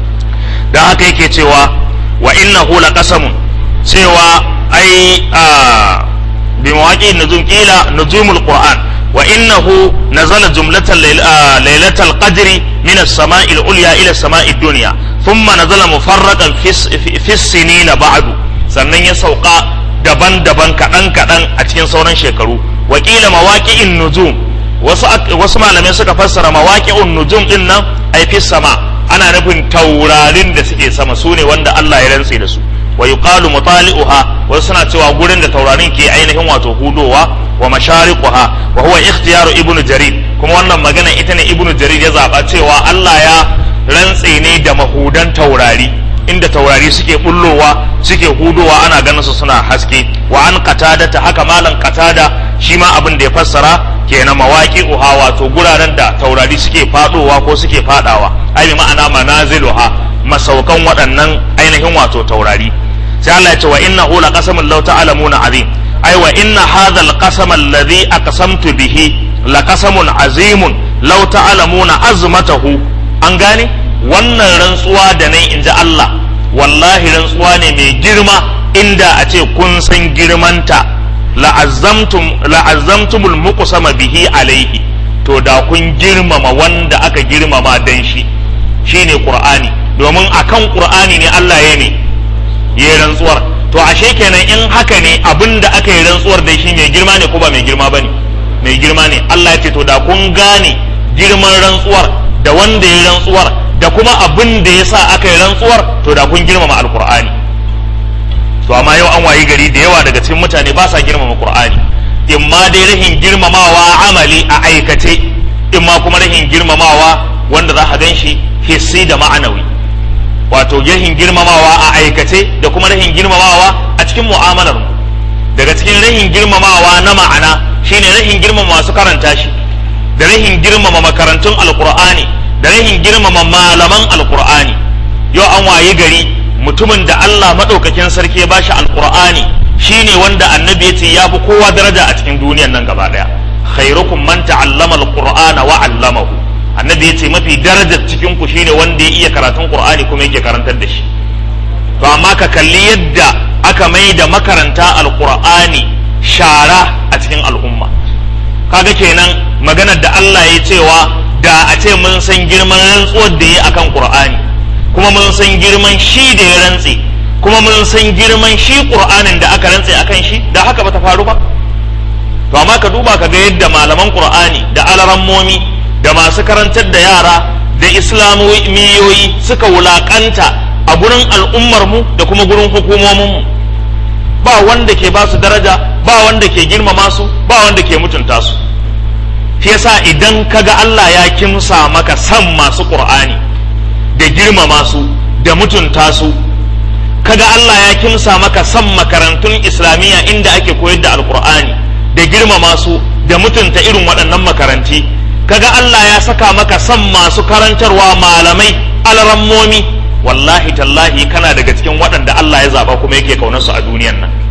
dan haka yake cewa wa innahu laqasamun cewa ai a bi mawaqi nuzum qila nuzumul Qur'an wa innahu nazala jumlatan lailatal qadri min as-sama'i al-ulya ila as-sama'i ad-dunya thumma nazala mufarraqan fi fi sinina ba'du sannan ya sauka daban-daban kaɗan-kaɗan a cikin sauran shekaru wakila mawaƙi'in nujum wasu wasu malamai suka fassara mawaƙi'un nujum din nan ai fi sama ana nufin taurarin da suke sama su ne wanda Allah ya rantse da su wa yuqalu mutali'uha wasu suna cewa gurin da taurarin ke ainihin wato hudowa wa mashariquha wa huwa ikhtiyaru ibnu jarir kuma wannan magana ita ne ibnu jarir ya zaba cewa Allah ya rantse ne da mahudan taurari inda taurari suke bullowa suke hudowa ana ganin su suna haske wa an qatada ta haka malan qatada shi ma abin da ya fassara kenan mawaki uha wato guraren da taurari suke fadowa ko suke fadawa ai ma'ana manaziluha masaukan waɗannan ainihin wato taurari sai Allah ya ce wa innahu laqasamun law ta'lamuna azim ai wa inna hadha alqasama alladhi aqsamtu bihi laqasamun azimun law ta'lamuna azmatahu an gane wannan rantsuwa da nai inji Allah wallahi rantsuwa ne mai girma inda a ce kun san girmanta la'azzamtum la'azzamtumul muqsama bihi alaihi to da kun girmama wanda aka girmama dan shi shine qur'ani domin akan qur'ani ne Allah ya ne ya rantsuwar to ashe kenan in haka ne abin da aka yi rantsuwar da shi mai girma ne ko ba mai girma bane mai girma ne Allah ya ce to da kun gane girman rantsuwar da wanda ya rantsuwar da kuma abin da ya sa aka yi rantsuwar to da kun girmama alqur'ani to amma yau an wayi gari da yawa daga cikin mutane ba sa girmama qur'ani in ma dai rahin girmamawa amali a aikace in ma kuma rahin girmamawa wanda za a gan shi hissi da ma'anawi wato rahin girmamawa a aikace da kuma rahin girmamawa a cikin mu'amalar mu daga cikin rahin girmamawa na ma'ana shine rahin girmama masu karanta shi da rahin girmama makarantun alqur'ani da rahin girmama malaman alqur'ani yau an wayi gari mutumin da Allah madaukakin sarki ya bashi alqur'ani shine wanda annabi ya ce ya fi kowa daraja a cikin duniyar nan gaba daya khairukum man ta'allama alqur'ana wa 'allamahu annabi ya ce mafi darajar cikin ku shine wanda ya iya karatun qur'ani kuma yake karantar da shi to amma ka kalli yadda aka mai da makaranta alqur'ani shara a cikin al'umma kaga kenan maganar da Allah ya cewa da a ce mun san girman rantsuwar da ya akan qur'ani kuma mun san girman shi da ya rantse kuma mun san girman shi qur'anin da aka rantse akan shi da haka bata faru ba to amma ka duba ka ga yadda malaman qur'ani da alarammomi da masu karantar da yara da islamiyoyi suka wulakanta a gurin al'ummar mu da kuma gurin hukumomin mu ba wanda ke ba su daraja ba wanda ke girmama su ba wanda ke mutunta su shi yasa idan kaga Allah ya kimsa maka san masu qur'ani da girmama su da mutunta su kaga Allah ya kimsa maka san makarantun islamiyya inda ake koyar da alqur'ani da girmama su da mutunta irin waɗannan makaranti kaga Allah ya saka maka san masu karantarwa malamai alrammomi wallahi tallahi kana daga cikin waɗanda Allah ya zaba kuma yake kaunar su a duniyan nan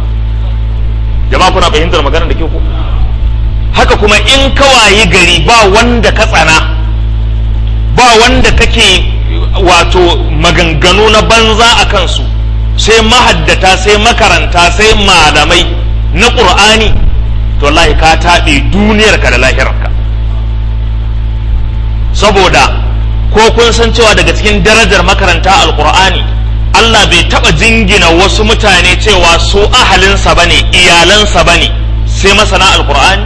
jama'a kuna fahimtar magana da ke ku haka kuma in ka wayi gari ba wanda ka tsana ba wanda kake wato maganganu na banza a kansu sai mahaddata sai makaranta sai malamai na ƙur'ani to wallahi ka taɓe duniyarka da lahirarka saboda ko kun san cewa daga cikin darajar makaranta alƙur'ani Allah bai taɓa jingina wasu mutane cewa su ahalinsa bane iyalansa bane sai masana alƙur'ani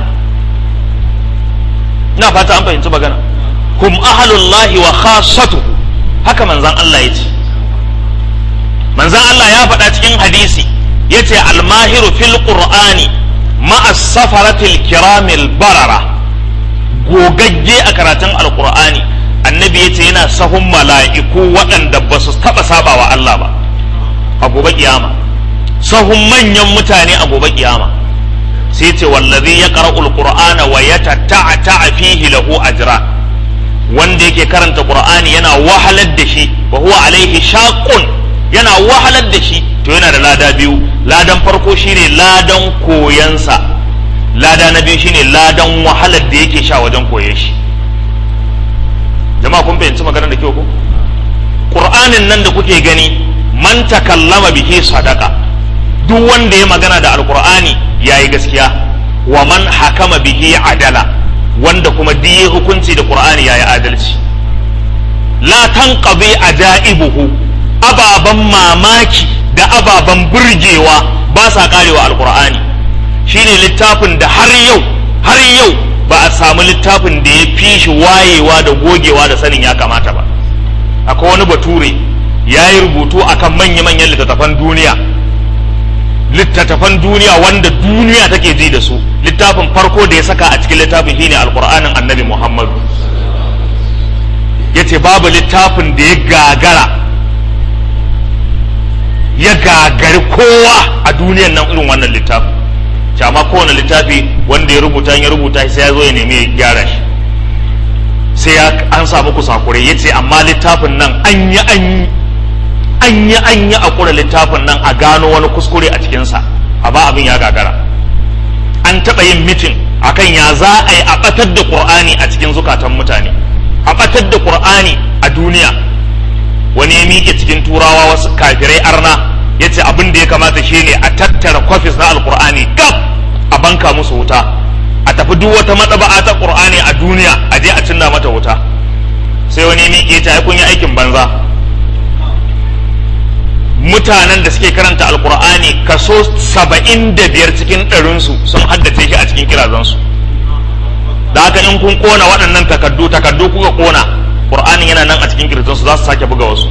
ina fata an fahimci magana hum ahalullahi wa khassatuhu haka manzan Allah ya ce manzan Allah ya faɗa cikin hadisi ya ce almahiru fil qur'ani ma'a safaratil kiramil barara gogagge a karatun alqur'ani annabi ya ce yana sahun mala'iku waɗanda ba su taɓa saba wa Allah ba a gobe kiyama sahun manyan mutane a gobe kiyama sai ce wallazi ya qara'ul qur'ana wa yatatta'a fihi lahu ajran wanda yake karanta qur'ani yana wahalar da shi wa huwa alaihi shaqqun yana wahalar da shi to yana da lada biyu ladan farko shine ladan koyansa lada na biyu shine ladan wahalar da yake sha wajen koye shi jama'a kun fahimci maganar da kyau ko qur'anin nan da kuke gani man takallama bihi sadaka duk wanda ya magana da alqur'ani yayi gaskiya wa man hakama bihi adala wanda kuma diye hukunci da qur'ani yayi adalci la tanqabi ajaibuhu ababan mamaki da ababan burgewa ba sa karewa alqur'ani shine littafin da har yau har yau ba a samu littafin da ya fi shi wayewa da gogewa da sanin ya kamata ba akwai wani bature ya yi rubutu akan manya-manyan littattafan duniya littattafan duniya wanda duniya take ji da su littafin farko da ya saka a cikin littafin shine alkur'anin annabi muhammadu ya ce babu littafin da ya gagara ya gagari kowa a duniyan nan irin wannan littafin ce amma kowane littafi wanda ya rubuta ya rubuta sai ya zo ya nemi ya gyara shi sai ya an samu kusakurai ya ce amma littafin nan an yi an yi an yi an yi a kura littafin nan a gano wani kuskure a cikinsa a ba abin ya gagara an taɓa yin mitin akan ya za a yi a ɓatar da ƙur'ani a cikin zukatan mutane a ɓatar da ƙur'ani a duniya wani ya miƙe cikin turawa wasu kafirai arna ya ce abin da ya kamata shi ne a tattara kwafis na alƙur'ani gab a banka musu wuta a tafi duk wata maɗaba'a ta ƙur'ani a duniya a je a cinna mata wuta sai wani ya miƙe ta kun yi aikin banza mutanen da suke karanta alkur'ani kaso saba'in da biyar cikin ɗarinsu sun haddace shi a cikin kirazansu da haka in kun kona waɗannan takaddu takaddu kuka kona ƙur'anin yana nan a cikin kirazansu za su sake buga wasu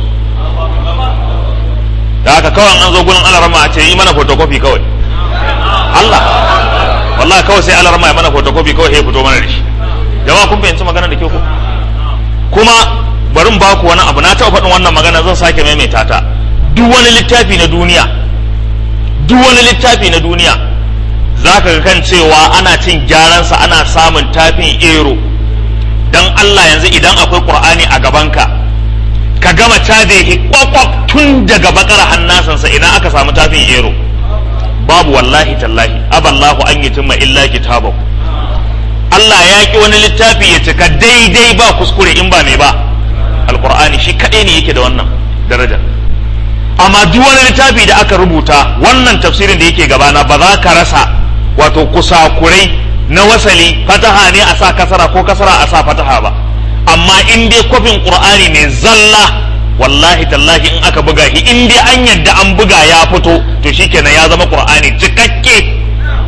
da haka kawai an zo gurin alarama a ce yi mana photocopy kawai Allah wallahi kawai sai alarama ya mana photocopy kawai ya fito mana da shi jama'a kun fahimci magana da kyau ko kuma barin baku wani abu na taɓa faɗin wannan magana zan sake maimaita ta duk wani littafi na duniya duk wani littafi na duniya za ka ga kan cewa ana cin gyaransa ana samun tafin ero don Allah yanzu idan akwai ƙur'ani a gabanka ka gama caje shi kwakwaf tun daga bakar hannasansa idan aka samu tafin ero babu wallahi tallahi aballahu an yi tumma illa kitabahu Allah ya ki wani littafi ya cika daidai ba kuskure in ba mai ba alƙur'ani shi kaɗai ne yake da wannan daraja amma duk wani littafi da aka rubuta wannan tafsirin da yake gabana ba za ka rasa wato kusakurai na wasali fataha ne a sa kasara ko kasara a sa fataha ba amma in dai kwafin qur'ani ne zalla wallahi tallahi in aka buga shi in dai an yadda an buga ya fito to shikenan ya zama qur'ani cikakke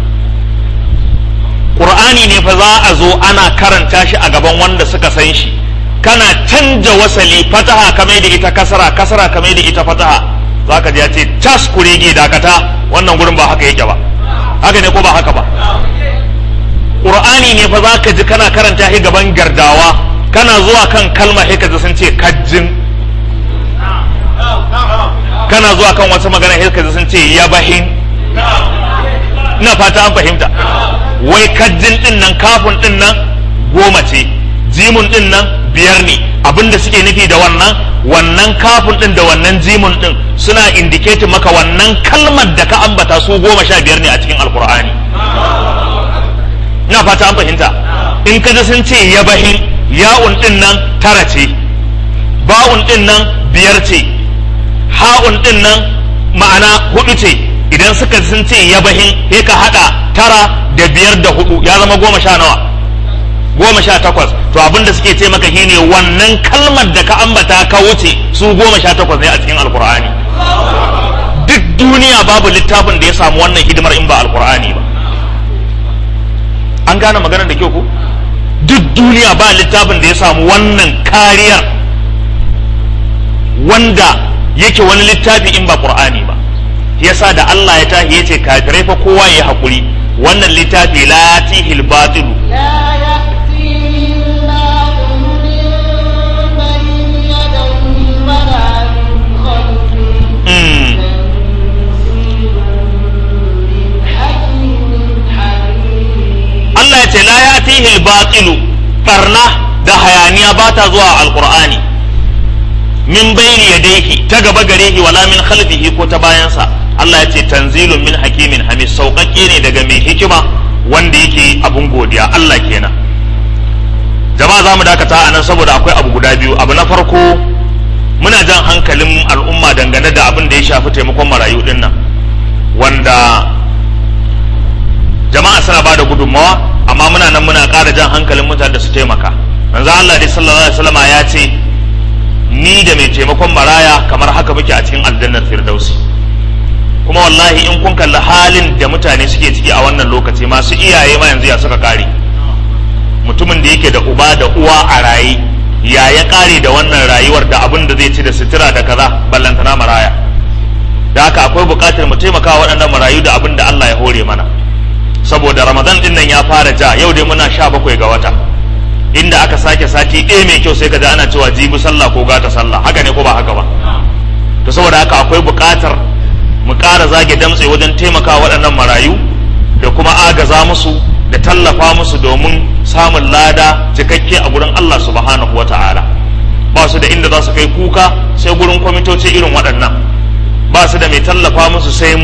qur'ani ne fa za a zo ana karanta shi a gaban wanda suka san shi kana canja wasali fataha kamar da ita kasara kasara kamar da ita fataha za ka ji ya ce tas kurege dakata wannan gurin ba haka yake ba haka ne ko ba haka ba ƙur'ani ne fa za ka ji kana karanta shi gaban gardawa kana zuwa kan kalma sai ka ji sun ce kajjin kana zuwa kan wata magana sai ka ji sun ce yabahin ina fata an fahimta wai kajjin din nan kafin din nan goma ce jimun din nan biyar ne abinda suke nufi da wannan wannan kafin din da wannan jimun din suna indiketin maka wannan kalmar da ka ambata su goma sha biyar ne a cikin alkur'ani ina fata an fahimta in ka sun ce yabahin ya'un din nan tara ce ba'un din nan biyar ce ha'un din nan ma'ana hudu ce idan suka sun ce yabahin sai ka hada tara da biyar da hudu ya zama goma sha nawa goma sha takwas to abinda suke ce maka shine wannan kalmar da ka ambata ka wuce su goma sha takwas ne a cikin alkur'ani duk duniya babu littafin da ya samu wannan hidimar in ba alkur'ani ba an gane maganar da kyau ko duk duniya ba littafin da ya samu wannan kariyar wanda yake wani littafi in ba qur'ani ba yasa da Allah ya tahi yace kafirai fa kowa ya hakuri wannan littafi la tihil batilu لا يأتيه الباطل من بين يديه ولا من خلفه mm. تنزيل من حكيم حميد Allah ya ce la ya fihi batilu barna da hayaniya ba ta zuwa alqur'ani min bayni yadayhi ta gaba gare shi wala min khalfihi ko ta bayansa Allah ya ce tanzilun min hakimin hamid sauƙaƙe ne daga mai hikima wanda yake abun godiya Allah kenan jama'a za mu dakata a nan saboda akwai abu guda biyu abu na farko muna jan hankalin al'umma dangane da abin da ya shafi taimakon marayu din nan wanda jama'a suna ba da gudunmawa amma muna nan muna ƙara jan hankalin mutane da su taimaka manzo Allah dai sallallahu alaihi wasallam ya ce ni da mai taimakon maraya kamar haka muke a cikin aljannar firdausi kuma wallahi in kun kalli halin da mutane suke ciki a wannan lokaci masu iyaye ma yanzu ya suka kare mutumin da yake da uba da uwa a raye ya ya kare da wannan rayuwar da abin da zai ci da sutura da kaza ballantana maraya da haka akwai buƙatar mu taimaka wa waɗannan marayu da abin da Allah ya hore mana saboda ramadan din nan ya fara ja yau dai muna sha bakwai ga wata inda aka sake sati ɗaya mai kyau sai ka ji ana cewa jibi sallah ko gata sallah haka ne ko ba haka ba to saboda haka akwai buƙatar mu ƙara zage damtse wajen taimaka waɗannan marayu da kuma agaza musu da tallafa musu domin samun lada cikakke a gurin Allah subhanahu wa ta'ala ba su da inda za su kai kuka sai gurin kwamitoci irin waɗannan ba su da mai tallafa musu sai mu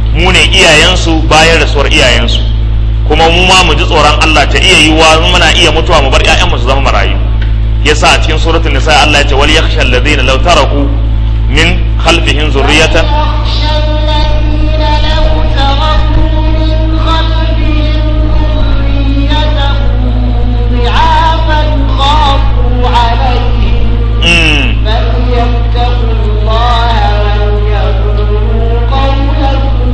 mu ne iyayensu bayan rasuwar iyayensu kuma mu ma mu ji tsoron Allah ta iya yiwuwa muna iya mutuwa mu bar ƴaƴanmu su zama marayu yasa a cikin suratul nisa Allah ya ce wal yakhsha alladhina law taraku min khalfihim zurriyatan يخشى الذين لو تركوا من خلفهم ذرية ضعافا خافوا عليهم mm. فليتقوا الله وليقولوا قولا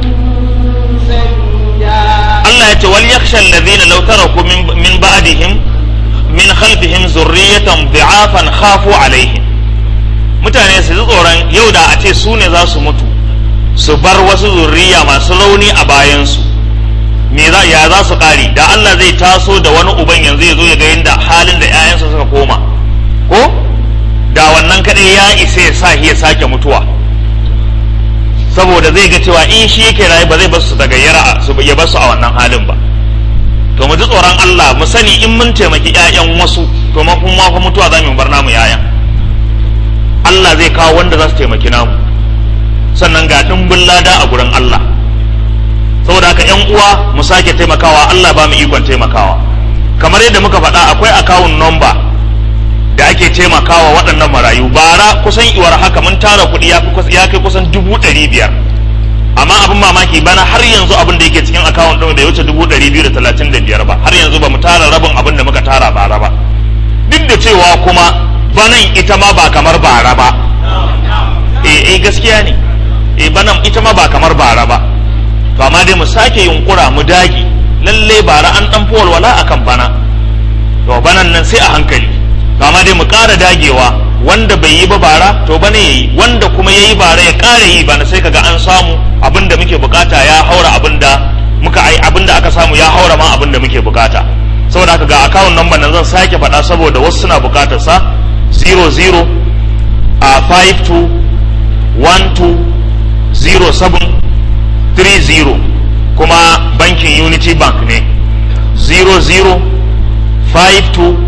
سديدا Allah ya ce wal yakhsha alladhina law taraku min min ba'dihim min khalfihim zurriyatan dha'afan khafu alaihim mutane su ji tsoron yau da a ce su ne za su mutu su bar wasu zurriya masu rauni a bayansu me za ya za su kare da Allah zai taso da wani uban yanzu ya zo ya ga yadda halin da 'ya'yansa suka koma ko da wannan kadai ya isa ya sa ya sake mutuwa saboda zai ga cewa in shi yake rayu ba zai basu su daga yara su ya basu a wannan halin ba to mu ji tsoron Allah mu sani in mun taimaki ƴaƴan wasu to ma kuma fa mutuwa za mu bar namu ƴaƴan Allah zai kawo wanda za su taimaki namu sannan ga dimbin lada a gurin Allah saboda haka ƴan uwa mu sake taimakawa Allah ba mu ikon taimakawa kamar yadda muka faɗa akwai akawun number da ake taimakawa waɗannan marayu bara kusan iwar haka mun tara kuɗi ya fi- ya kai kusan dubu ɗari biyar amma abin mamaki bana har yanzu abin da yake cikin akawun ɗin bai wuce dubu ɗari biyu da talatin da biyar ba har yanzu ba mu tara rabin abin da muka tara bara ba duk da cewa kuma banan ita ma ba kamar bara ba eh eh gaskiya ne eh banan ita ma ba kamar bara ba to amma dai mu sake yunkura mu dage lalle bara an dan fi walwala akan bana to banan nan sai a hankali to amma dai mu ƙara dagewa wanda bai yi ba bara to bane yayi wanda kuma yayi bara ya ƙara yi bana sai kaga an samu abinda muke bukata ya haura abinda muka ai abinda aka samu ya haura ma abinda muke bukata saboda haka ga account number nan zan sake faɗa saboda wasu suna bukatar sa 00 a 52 12 07 30 kuma bankin unity bank ne 00 52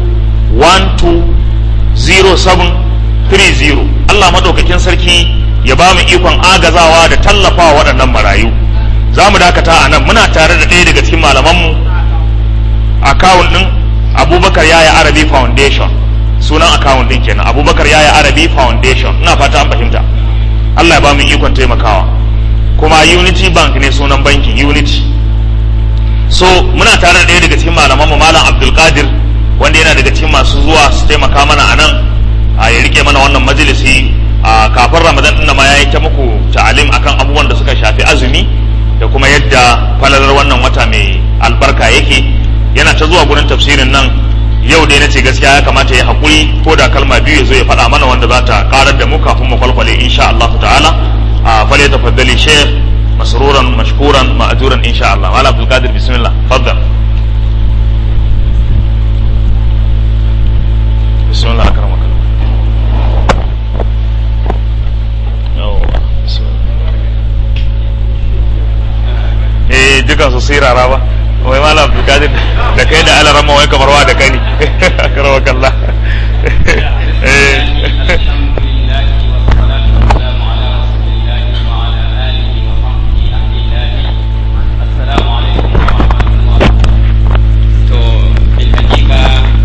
120730 Allah maɗaukakin sarki ya ba mu ikon agazawa da tallafawa waɗannan marayu za mu dakata a nan muna tare da ɗaya daga cikin malamanmu akawun ɗin abubakar yaya arabi foundation sunan akawun ɗin kenan abubakar yaya arabi foundation ina fata an fahimta Allah ya ba mu ikon taimakawa kuma unity bank ne sunan bankin unity so muna tare da ɗaya daga cikin malamanmu malam abdulkadir wanda yana daga cikin masu zuwa su taimaka mana a nan a ya rike mana wannan majalisi a kafin ramadan ɗin ma ya yi ta muku ta'alim akan abubuwan da suka shafi azumi da kuma yadda falalar wannan wata mai albarka yake yana ta zuwa gurin tafsirin nan yau dai nace gaskiya ya kamata ya haƙuri ko da kalma biyu ya zo ya faɗa mana wanda za ta ƙarar da mu kafin mu kwalkwale insha Allah ta'ala a fale tafaddali sheikh masruran mashkuran ma'ajuran insha Allah wala abdul qadir bismillah faddal bismillah akramaka eh dukan su sirara ba wai malam abdul qadir da kai da alarama wai kamar wa da kai ne akramaka Allah eh to bil hakika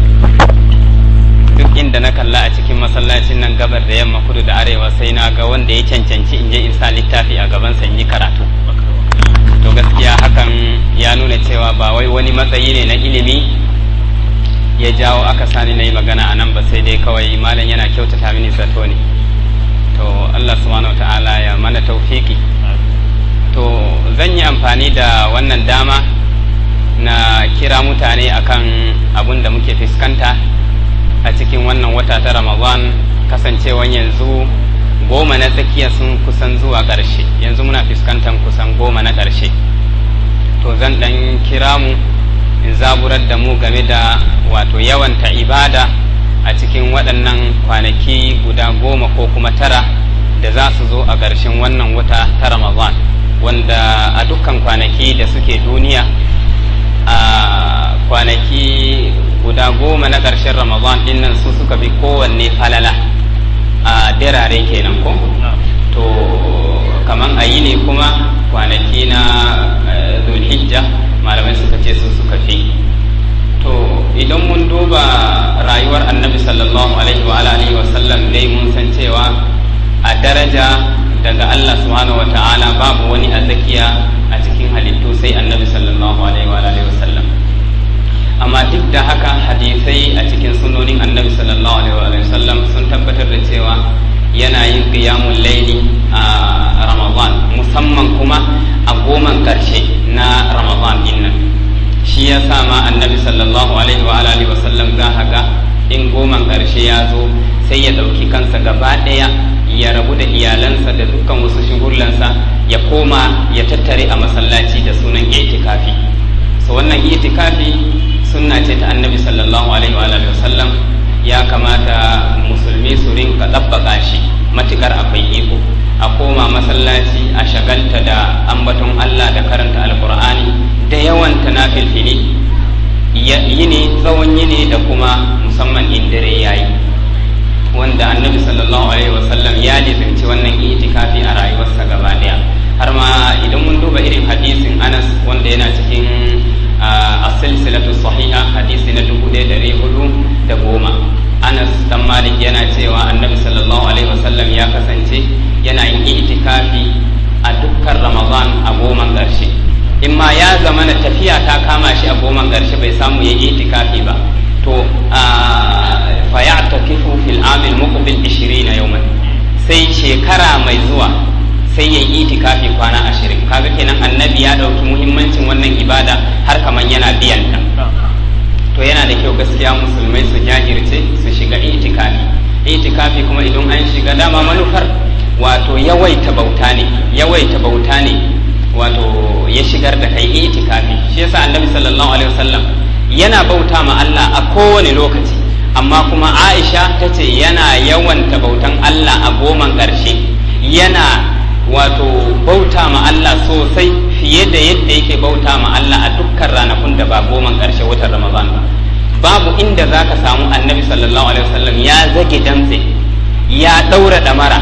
duk inda na kalla a cikin masallacin nan gabar da yamma kudu da arewa sai na ga wanda ya cancanci in je in sa littafi a gaban sa in yi karatu to gaskiya hakan ya nuna cewa ba wai wani matsayi ne na ilimi ya jawo aka sani na yi magana a nan ba sai dai kawai malam yana kyautata mini zato ne to Allah subhanahu wa ta'ala ya mana taufiki to zan yi amfani da wannan dama na kira mutane akan abun da muke fuskanta a cikin wannan wata ta ramadan kasancewan yanzu goma na tsakiya sun kusan zuwa ƙarshe yanzu muna fuskantar kusan goma na ƙarshe to zan ɗan kira mu in zaburar da mu game da wato yawanta ibada a cikin waɗannan kwanaki guda goma ko kuma tara da za su zo a ƙarshen wannan wata ta ramadan wanda a dukkan kwanaki da suke duniya a kwanaki guda goma na ƙarshen ramadan dinnan su suka bi kowanne falala a dirare kenan ko to kaman a yi ne kuma kwanaki na eh, zulhijja malamai suka ce su suka fi to idan mun duba rayuwar annabi sallallahu alaihi wa alihi wa sallam dai mun san cewa a daraja daga Allah subhanahu wa ta'ala babu wani a tsakiya a cikin halittu sai annabi sallallahu alaihi wa alihi wa sallam amma duk da haka hadisai a cikin sunonin annabi sallallahu alaihi wa alihi wa sallam sun tabbatar da cewa yana yin qiyamul laili a ramadan musamman kuma a goman karshe na ramadan din nan shi ya sa ma annabi sallallahu alaihi wa alihi wa sallam za ga in goman karshe ya zo sai ya ɗauki kansa gaba ɗaya ya rabu da iyalansa da dukkan wasu shigullansa ya koma ya tattare a masallaci da sunan itikafi so wannan itikafi sunna ce ta annabi sallallahu alaihi wa alihi wa sallam ya kamata musulmi su rinka ɗabbaka shi matukar akwai iko a koma masallaci a shagalta da ambaton Allah da karanta alkur'ani da yawan tanafilfili yini tsawon yini da kuma musamman in dare yayi wanda annabi sallallahu alaihi wasallam ya lizinci wannan itikafi a rayuwarsa gaba daya har ma idan mun duba irin hadisin Anas wanda yana cikin as-silsilatu sahiha hadisi na dubu ɗaya da hudu da goma Anas dan Malik yana cewa annabi sallallahu alaihi wasallam ya kasance yana yin itikafi a dukkan Ramadan a goman ƙarshe in ma ya zama na tafiya ta kama shi a goman ƙarshe bai samu ya itikafi ba to fa ya'takifu fil amil muqbil 20 yawman sai shekara mai zuwa sai ya yi itikafi kwana ashirin kaga kenan annabi ya ɗauki muhimmancin wannan ibada har kaman yana biyan ta to yana da kyau gaskiya musulmai su jajirce su shiga itikafi itikafi kuma idan an shiga dama manufar wato yawaita bauta ne yawaita bauta ne wato ya shigar da kai itikafi shi yasa annabi sallallahu alaihi wasallam yana bauta ma Allah a kowane lokaci amma kuma Aisha ta ce yana yawanta bautan Allah a goman ƙarshe yana wato bauta ma Allah sosai fiye da yadda yake bauta ma Allah a dukkan ranakun da ba goman ƙarshe watan Ramadan ba babu inda za ka samu annabi sallallahu alaihi wasallam ya zage damtse ya ɗaura ɗamara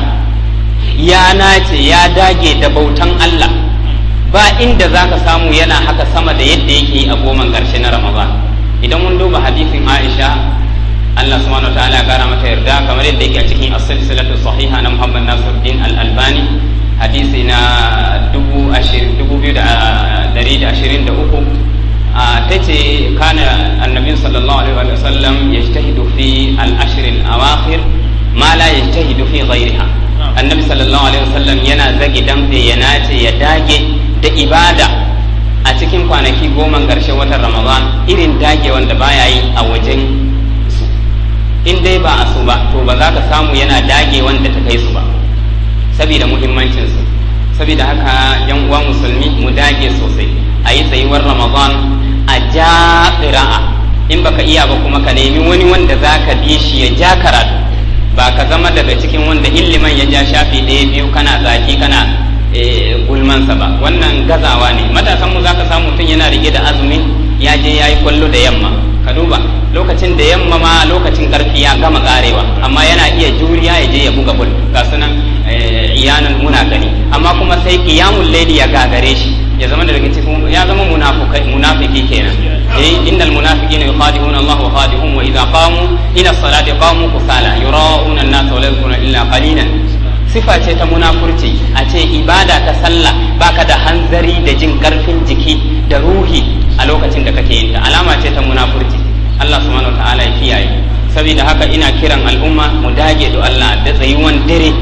ya nace ya dage da bautan Allah ba inda za ka samu yana haka sama da yadda yake yi a goman ƙarshe na Ramadan idan mun duba hadisin Aisha Allah subhanahu wa ta'ala ya kara mata yarda kamar yadda yake a cikin as-silsilatu sahiha na Muhammad Nasiruddin Al-Albani hadisi na dubu biyu da dari da ashirin da uku ta ce kana annabin sallallahu alaihi wa sallam ya shtahidu fi al-ashirin awakhir ma la ya shtahidu fi ghairiha annabi sallallahu alaihi wa sallam yana zagi dambe ya nace ya dage da ibada a cikin kwanaki goma ƙarshen watan ramadan irin dage wanda baya yi a wajen su in dai ba a su ba to ba za ka samu yana dage wanda ta kai su ba saboda muhimmancinsu saboda haka yan uwa musulmi mu dage sosai a yi tsayuwar ramadan a ja ƙira'a in baka iya ba kuma ka nemi wani wanda za ka bi shi ya ja karatu ba ka zama daga cikin wanda illiman ya ja shafi ɗaya biyu kana zaki kana gulmansa ba wannan gazawa ne matasanmu za ka samu mutum yana rike da azumin ya je ya yi kwallo da yamma ka duba lokacin da yamma ma lokacin karfi ya gama karewa amma yana iya juriya ya je ya buga bul ga sunan iyanan muna gani amma kuma sai qiyamul layli ya gagare shi ya zama daga cikin ya zama munafikai munafiki kenan eh innal munafiqina yukhadi'una Allah wa khadi'uhum wa idza qamu ila salati qamu kusala yura'una an-nas wa la yadhkuruna illa qalilan sifa ce ta munafurci a ce ibada ta sallah baka da hanzari da jin karfin jiki da ruhi a lokacin da kake yin ta alama ce ta munafurci Allah subhanahu ta'ala ya kiyaye saboda haka ina kiran al'umma mu dage da Allah da tsayuwan dare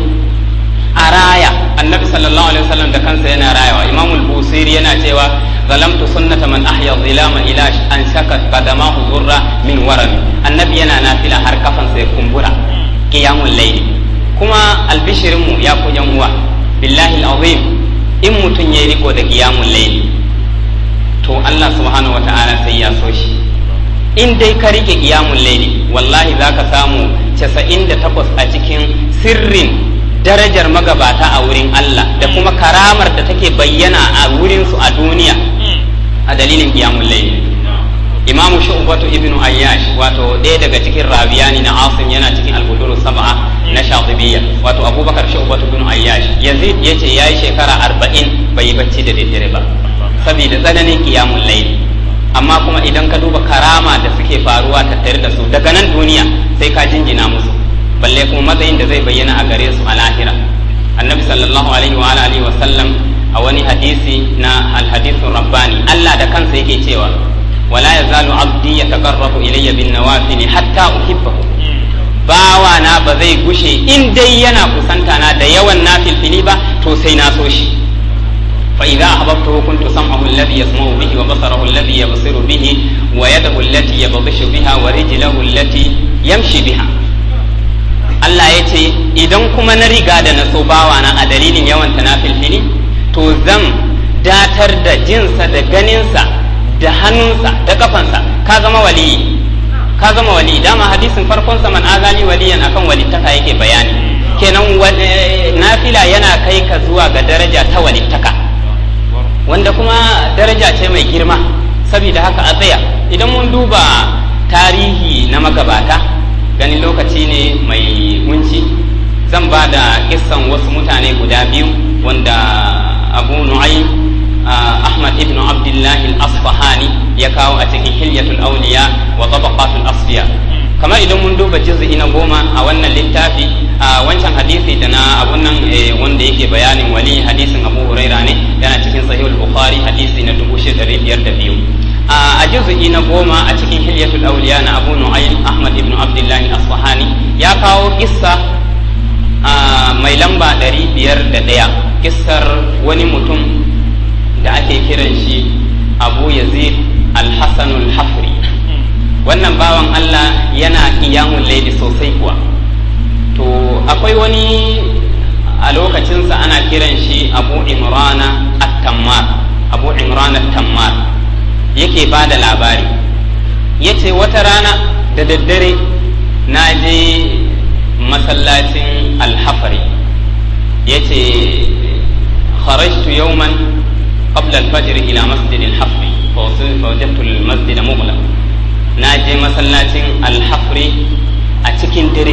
a raya annabi sallallahu alaihi wasallam da kansa yana rayawa imam al-busiri yana cewa zalamtu sunnata man ahya dhilama ila an shakat qadamahu zurra min warami annabi yana nafila har kafansa ya kumbura qiyamul layli kuma albishirin mu ya ku yan uwa billahi al-azim in mutun yayi riko da qiyamul layli to Allah subhanahu wata'ala sai ya so shi in dai ka rike qiyamul layli wallahi zaka samu 98 a cikin sirrin darajar magabata a wurin Allah da kuma karamar da take bayyana a wurin su a duniya a dalilin qiyamul layli imamu shu'batu ibnu ayyash wato ɗaya daga cikin rawiyani na asim yana cikin al-buduru sab'a na shatibiyya wato abubakar shu'batu ibnu ayyash yazid yace yayi shekara arba'in bai yi bacci da daddare ba saboda tsananin qiyamul layl amma kuma idan ka duba karama da suke faruwa tattare da su daga nan duniya sai ka jinjina musu balle kuma matsayin da zai bayyana a gare su a lahira annabi sallallahu alaihi wa alihi wa sallam a wani hadisi na al-hadithun rabbani Allah da kansa yake cewa wala yazalu abdi yataqarrabu ilayya bin nawafil hatta uhibbahu bawa na ba zai gushe in dai yana kusanta na da yawan nafilfili ba to sai na so shi fa idza ahbabtuhu kuntu sam'ahu alladhi yasma'u bihi wa basarahu alladhi yabsiru bihi wa yadahu allati yabdhishu biha wa rijluhu allati yamshi biha Allah ya ce idan kuma na riga da na so bawa na a dalilin yawan tanafilfili to zan datar da jinsa da ganinsa da hannunsa da kafansa ka zama waliyi ka zama wali dama hadisin farkon sa man azali waliyan akan walittaka yake bayani kenan nafila yana kai ka zuwa ga daraja ta walittaka wanda kuma daraja ce mai girma saboda haka a tsaya idan mun duba tarihi na magabata ganin lokaci ne mai kunci zan ba da kissan wasu mutane guda biyu wanda abu nu'aym Ahmad ibn Abdullahi al-Asfahani ya kawo a cikin Hilyatul Awliya wa Tabaqatul Asfiya kamar idan mun duba juz'i na goma a wannan littafi a wancan hadisi da na abun nan wanda yake bayanin wali hadisin Abu Huraira ne yana cikin Sahihul Bukhari hadisi na 6502 a juz'i na goma a cikin Hilyatul Awliya na Abu Nu'aym Ahmad ibn Abdullahi al-Asfahani ya kawo kissa mai lamba 501 kissar wani mutum da ake kiran shi abu yazid alhassanul hafri wannan bawan allah yana iyamun laili sosai kuwa to akwai wani a lokacinsa ana kiran shi abu imrana at-tammar abu imrana at-tammar yake ba da labari ya ce wata rana da daddare na je masallacin alhafari ya ce kharajtu yawman قبل الفجر إلى مسجد الحفر فوجدت المسجد مغلق ناجي مسلاتين الحفر أتكين دري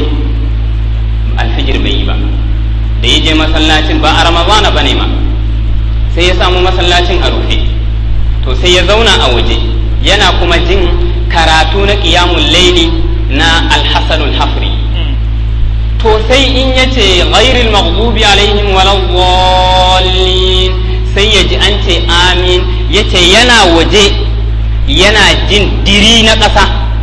الفجر بيبا da ya je masallacin ba a ramadana ba ne ma sai ya samu masallacin a rufe to sai ya zauna a waje yana kuma jin karatu na ƙiyamun laili na alhassanul hafri to sai in yace ghairil maghdubi alaihim waladdallin sai ya ji an ce amin ya ce yana waje yana jin diri na ƙasa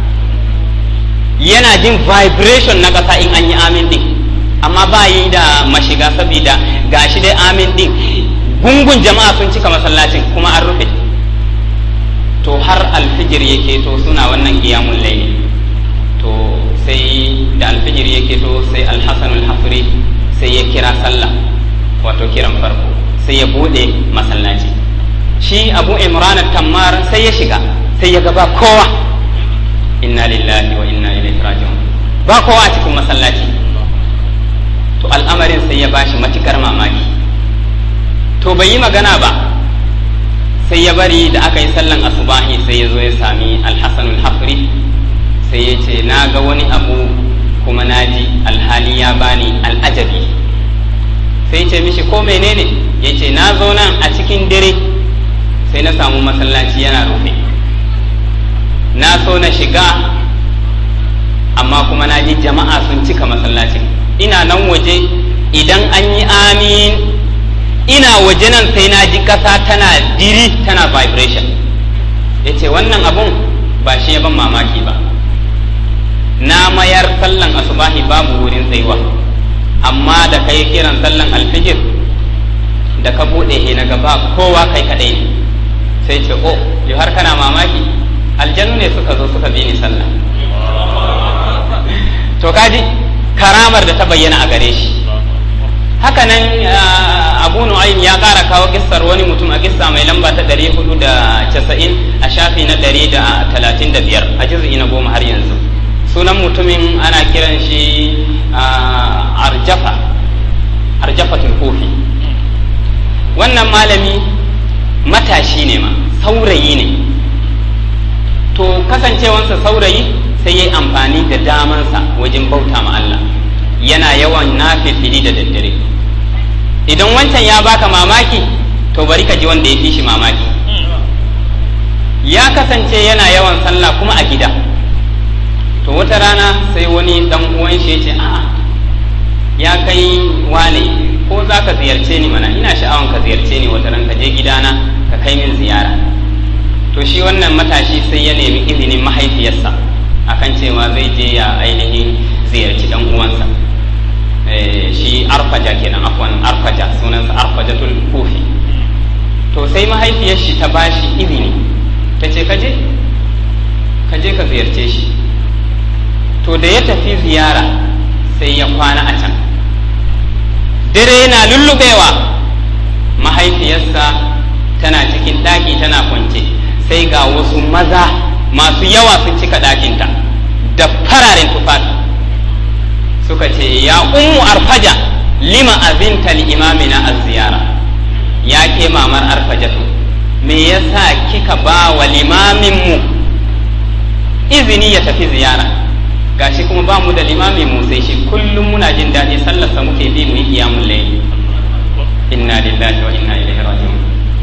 yana jin vibration na ƙasa in an yi amin din amma ba yi da mashiga saboda gashi dai amin din gungun jama'a sun cika masallacin kuma an rufe to har alfijir yake to suna wannan kiyamun laili to sai da alfijir yake to sai alhassan alhafri sai ya kira sallah wato kiran farko sai ya bude masallaci shi abu imran tammar sai ya shiga sai ya gaba kowa inna lillahi wa inna ilaihi raji'un ba kowa a cikin masallaci to al'amarin sai ya bashi matukar mamaki to bai yi magana ba sai ya bari da aka yi sallan asubahi sai ya zo ya sami alhassanul hafri sai ya ce na ga wani abu kuma na ji alhali ya bani al'ajabi sai ce mishi ko menene ya ce na zo nan a cikin dare sai na samu masallaci yana rufe na so na shiga amma kuma na ji jama'a sun cika masallacin ina nan waje idan an yi amin ina waje nan sai na ji ƙasa tana diri tana vibration ya ce wannan abun ba shi ya ban mamaki ba na mayar sallan asubahi babu wurin tsayuwa amma da kai kiran sallan alfijir da ka buɗe he na gaba kowa kai kaɗai ne sai ce o yau har kana mamaki aljanu ne suka zo suka bi ni sallah to kaji karamar da ta bayyana a gare shi hakanan abu nu'aym ya ƙara kawo kissar wani mutum a kissa mai lamba ta 490 a shafi na 135 a juz'i na goma har yanzu sunan mutumin ana kiran shi arjafa arjafatul kofi wannan malami matashi ne ma saurayi ne to kasancewansa saurayi sai ya yi amfani da damansa wajen bauta ma Allah yana yawan nafilfili da daddare idan wancan ya baka mamaki to bari ka ji wanda ya fi shi mamaki ya kasance yana yawan sallah kuma a gida to wata rana sai wani dan uwan shi ya ce a'a ya kai wane ko za ka ziyarce ni mana ina sha'awan ka ziyarce ni wata ran ka je gidana ka kai min ziyara to shi wannan matashi sai ya nemi izinin mahaifiyarsa akan cewa zai je ya ainihin ziyarci dan uwansa shi arfaja kenan afwan arfaja sunansa arfajatul kufi to sai mahaifiyar shi ta bashi izini ta ce kaje kaje ka ziyarce shi to da ya tafi ziyara sai ya kwana a can dare yana lullubewa mahaifiyarsa tana cikin ɗaki tana kwance sai ga wasu maza masu yawa sun cika ɗakinta da fararen tufafi suka ce ya ummu arfaja lima azinta li imamina az-ziyara ya ke mamar arfajatu me yasa kika ba wa limamin mu izini ya tafi ziyara gashi kuma ba mu da limamin mu sai shi kullum muna jin daɗi sallarsa muke bi mu yi qiyamul layl inna lillahi wa inna ilaihi raji'un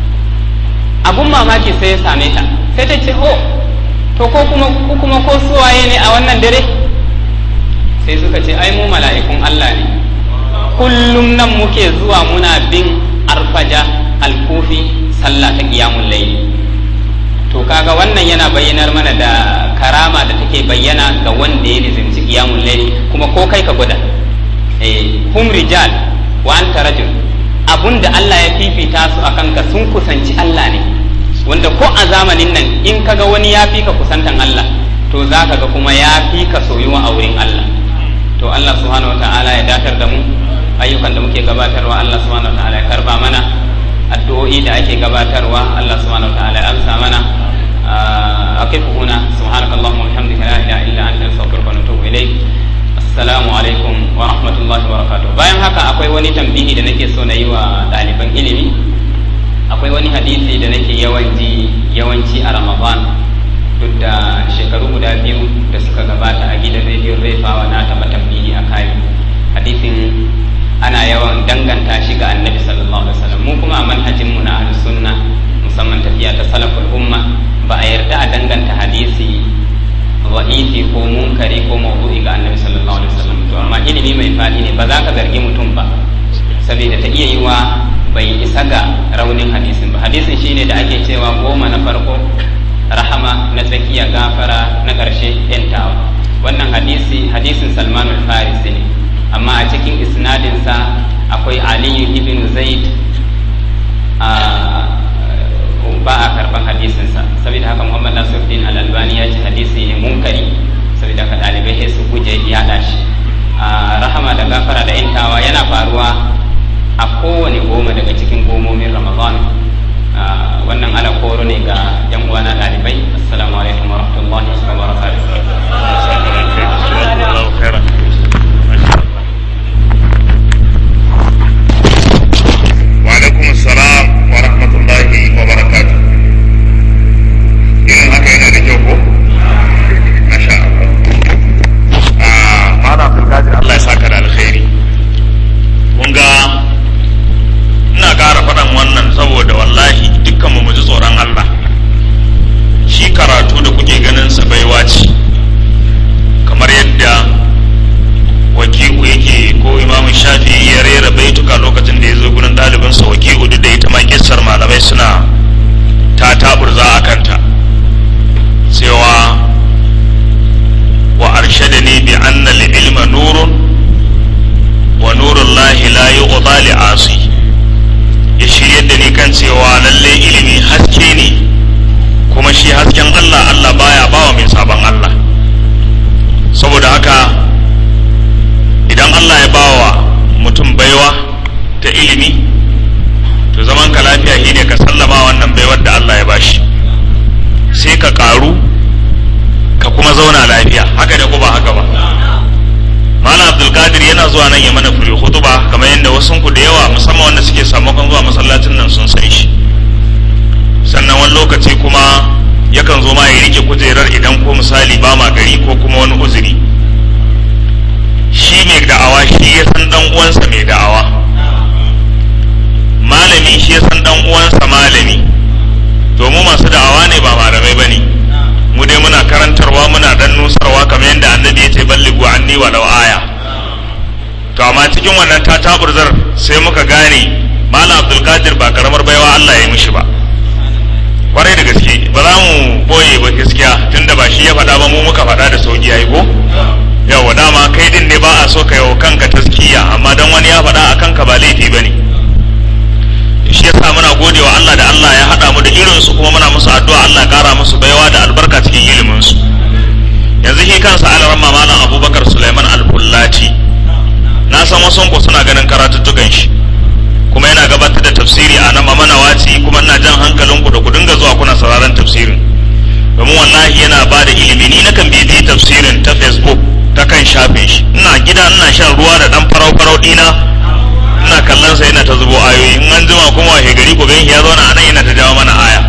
abun mamaki sai ya same ta sai ta ce oh to ko kuma ko kuma ko suwaye ne a wannan dare sai suka ce ai mu mala'ikun Allah ne kullum nan muke zuwa muna bin arfaja alkufi sallah ta qiyamul layl to kaga wannan yana bayyanar mana da karama da take bayyana ga wanda ya nizimci qiyamul layl kuma ko kai ka gwada eh hum rijal wa anta rajul abunda Allah ya fifita su akan ka sun kusanci Allah ne wanda ko a zamanin nan in kaga wani ya fi ka kusantan Allah to za ka ga kuma ya fi ka soyuwa a wurin Allah to Allah subhanahu wataala ya datar da mu ayyukan da muke gabatarwa Allah subhanahu wataala ya karba mana addu'o'i da ake gabatarwa Allah subhanahu wataala ya amsa mana أقف هنا سبحانك اللهم وبحمدك لا إله إلا أنت نستغفرك ونتوب إليك assalamu alaikum wa rahmatullahi wa barakatuh bayan haka akwai wani tambihi da nake so na yi wa ɗaliban ilimi akwai wani hadisi da nake yawan ji yawanci a ramadan duk da shekaru guda biyu da suka gabata a gidan rediyon refawa na taɓa tambihi a kai hadisin ana yawan danganta shi ga annabi sallallahu alaihi wasallam mu kuma a manhajin mu na ahlus sunna musamman tafiya ta salaful umma ba a yarda a danganta hadisi wa'ifi ko munkari ko mawdu'i ga annabi sallallahu alaihi wasallam to amma ilimi mai fadi ne ba za ka zargi mutum ba saboda ta iya yiwa bai isa ga raunin hadisin ba hadisin shine da ake cewa goma na farko rahama na tsakiya gafara na ƙarshe yantawa wannan hadisi hadisin salman al-farisi ne amma a cikin isnadinsa akwai aliyu ibn zaid ba a karban hadisinsa saboda haka muhammad nasiruddin al-albani ya ce hadisi ne munkari saboda haka ɗalibai sai su guje yaɗa shi rahama da gafara da intawa yana faruwa a kowane goma daga cikin gomomin ramadan wannan ala koro ne ga yan uwana ɗalibai assalamu alaikum wa rahmatullahi wa barakatuh وعليكم السلام ورحمة الله وبركاته irin haka yana da kyau ko? Masha Allah. Mala Abdulkadir Allah ya saka da alkhairi. Kun ga ina ƙara faɗan wannan saboda wallahi dukkan mu ji tsoron Allah. Shi karatu da kuke ganin sa baiwa ce. Kamar yadda waki'u yake ko imamu shafi ya rera baituka lokacin da ya zo gurin ɗalibinsa waki'u duk da ita ma kissar malamai suna ta taburza a kanta cewa wa arshadani bi anna li ilma nurun wa nurun lahi la yuqda li asi ya shiryar da ni kan cewa lalle ilimi haske ne kuma shi hasken Allah Allah baya bawa mai sabon Allah saboda haka idan Allah ya bawa mutum baiwa ta ilimi to zaman ka lafiya shi ne ka sallama wannan baiwar da Allah ya bashi sai ka karu ka kuma zauna lafiya haka da ba haka ba Malam Abdulkadir yana zuwa nan ya mana fure hutuba kamar yadda wasu ku da yawa musamman wanda suke samakon zuwa masallacin nan sun san shi sannan wani lokaci kuma yakan zo ma ya rike kujerar idan ko misali ba ma gari ko kuma wani uzuri shi mai da'awa shi ya san dan uwansa mai da'awa malami shi ya san dan uwansa malami to mu masu da'awa ne ba malamai bane mu dai muna karantarwa muna dan nusarwa kamar yadda annabi ya ce ballighu anni walau aya to amma cikin wannan tataburzar sai muka gane malam abdulkadir ba karamar baiwa Allah ya yi mishi ba kwarai da gaske ba za mu boye ba gaskiya tunda ba shi ya faɗa ba mu muka faɗa da sauki yayi ko yawa dama kai din ne ba a so ka yau kanka taskiya amma dan wani ya faɗa a kanka ba laifi ba ne shi yasa muna gode wa Allah da Allah ya haɗa mu da irinsu kuma muna musu addu'a Allah ya ƙara musu baiwa da albarka cikin iliminsu yanzu shi kansa alaramma malam abubakar suleiman alfullaci na san wasu ku suna ganin karatuttukan shi kuma yana gabatar da tafsiri a nan mamana waci kuma ina jan hankalinku da ku dinga zuwa kuna sauraron tafsirin domin wallahi yana ba da ilimi ni nakan bibiyi tafsirin ta facebook ta kan shafin shi ina gida ina shan ruwa da dan farau farau dina ina kallon sa yana ta zubo ayoyi in an jima kuma wahe gari ku gan ya zauna anan yana ta jawo mana aya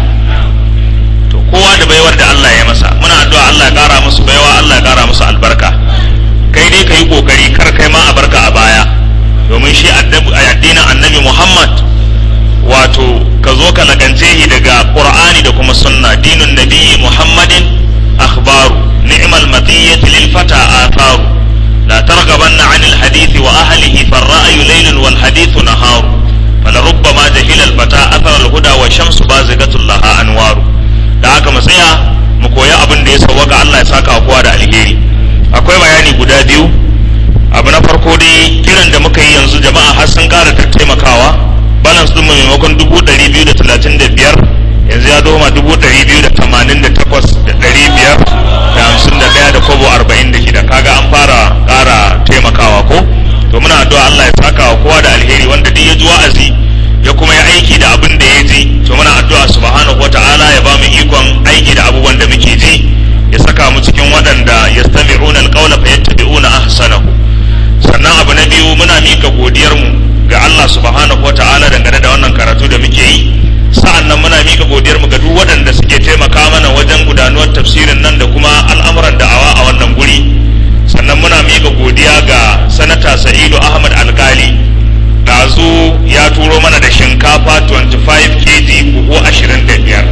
to kowa da baiwar da Allah ya masa muna addu'a Allah ya kara musu baiwa Allah ya kara musu albarka kai dai ka yi kokari kar kai ma a barka a baya domin shi addinin annabi Muhammad wato ka zo ka lagance shi daga Qur'ani da kuma sunna dinun nabiyyi Muhammadin akhbaru ni'mal matiyati lil fata atharu la targhabanna 'anil hadithi wa ahlihi farra'yu laylun wal hadithu naharu فلربما جهل الفتى اثر الهدى والشمس بازغة لها انوار da haka mu tsaya mu koya abin da ya sauwaka Allah ya saka kowa da alheri akwai bayani guda biyu abu na farko dai kiran da muka yi yanzu jama'a har sun ƙara taimakawa balance ɗin mu maimakon dubu ɗari biyu da talatin da biyar yanzu ya doma dubu ɗari biyu da tamanin da takwas da ɗari biyar da hamsin da ɗaya da kobo arba'in da shida kaga an fara ƙara taimakawa ko to muna addu'a Allah ya saka wa kowa da alheri wanda duk ya ji wa'azi ya kuma ya aiki da abin da ya ji to muna addu'a subhanahu wata'ala ya ba mu ikon aiki da abubuwan da muke ji ya saka mu cikin waɗanda yastami'una alqawla fayattabi'una ahsanahu sannan abu na biyu muna mika godiyar mu ga Allah subhanahu wata'ala dangane da wannan karatu da muke yi sa'an nan muna mika godiyar mu ga duk waɗanda suke taimaka mana wajen gudanuwar tafsirin nan da kuma al'amuran da'awa a wannan guri sannan muna mika godiya ga sanata sa'idu ahmad alkali ɗazu ya turo mana da shinkafa 25 kg buhu 25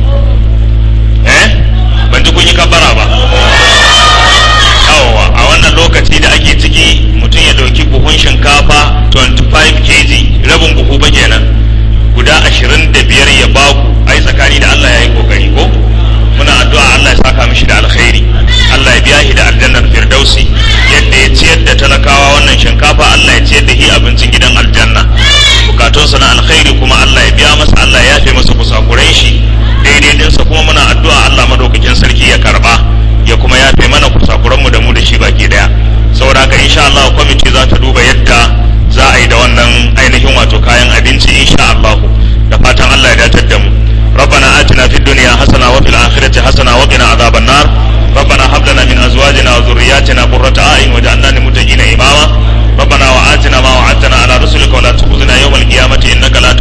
eh ban ji kun yi kabara ba yawwa a wannan lokaci da ake ciki mutum ya ɗauki buhun shinkafa 25 kg rabin buhu ba kenan guda 25 ya baku ai tsakani da allah ya yi kokari ko muna addu'a allah ya saka mishi da alkhairi allah ya biya shi da aljannar firdausi yadda ya ciyar da talakawa wannan shinkafa allah ya ciyar da shi abincin gidan aljanna bukatunsa na alkhairi kuma allah ya biya masa allah ya yafe masa kusakurai shi daidai dinsa kuma muna addu'a allah madaukakin sarki ya karba ya kuma yafe mana kusakuranmu da mu da shi baki daya saboda haka insha allah kwamiti za ta duba yadda za a yi da wannan ainihin wato kayan abinci insha allah da fatan allah ya datar da mu ربنا آتنا في الدنيا حسنة وفي الآخرة حسنة وقنا عذاب النار ربنا هب لنا من أزواجنا وذرياتنا قرة أعين واجعلنا للمتقين إماما ربنا وآتنا ما وعدتنا على رسلك ولا تخزنا يوم القيامة إنك لا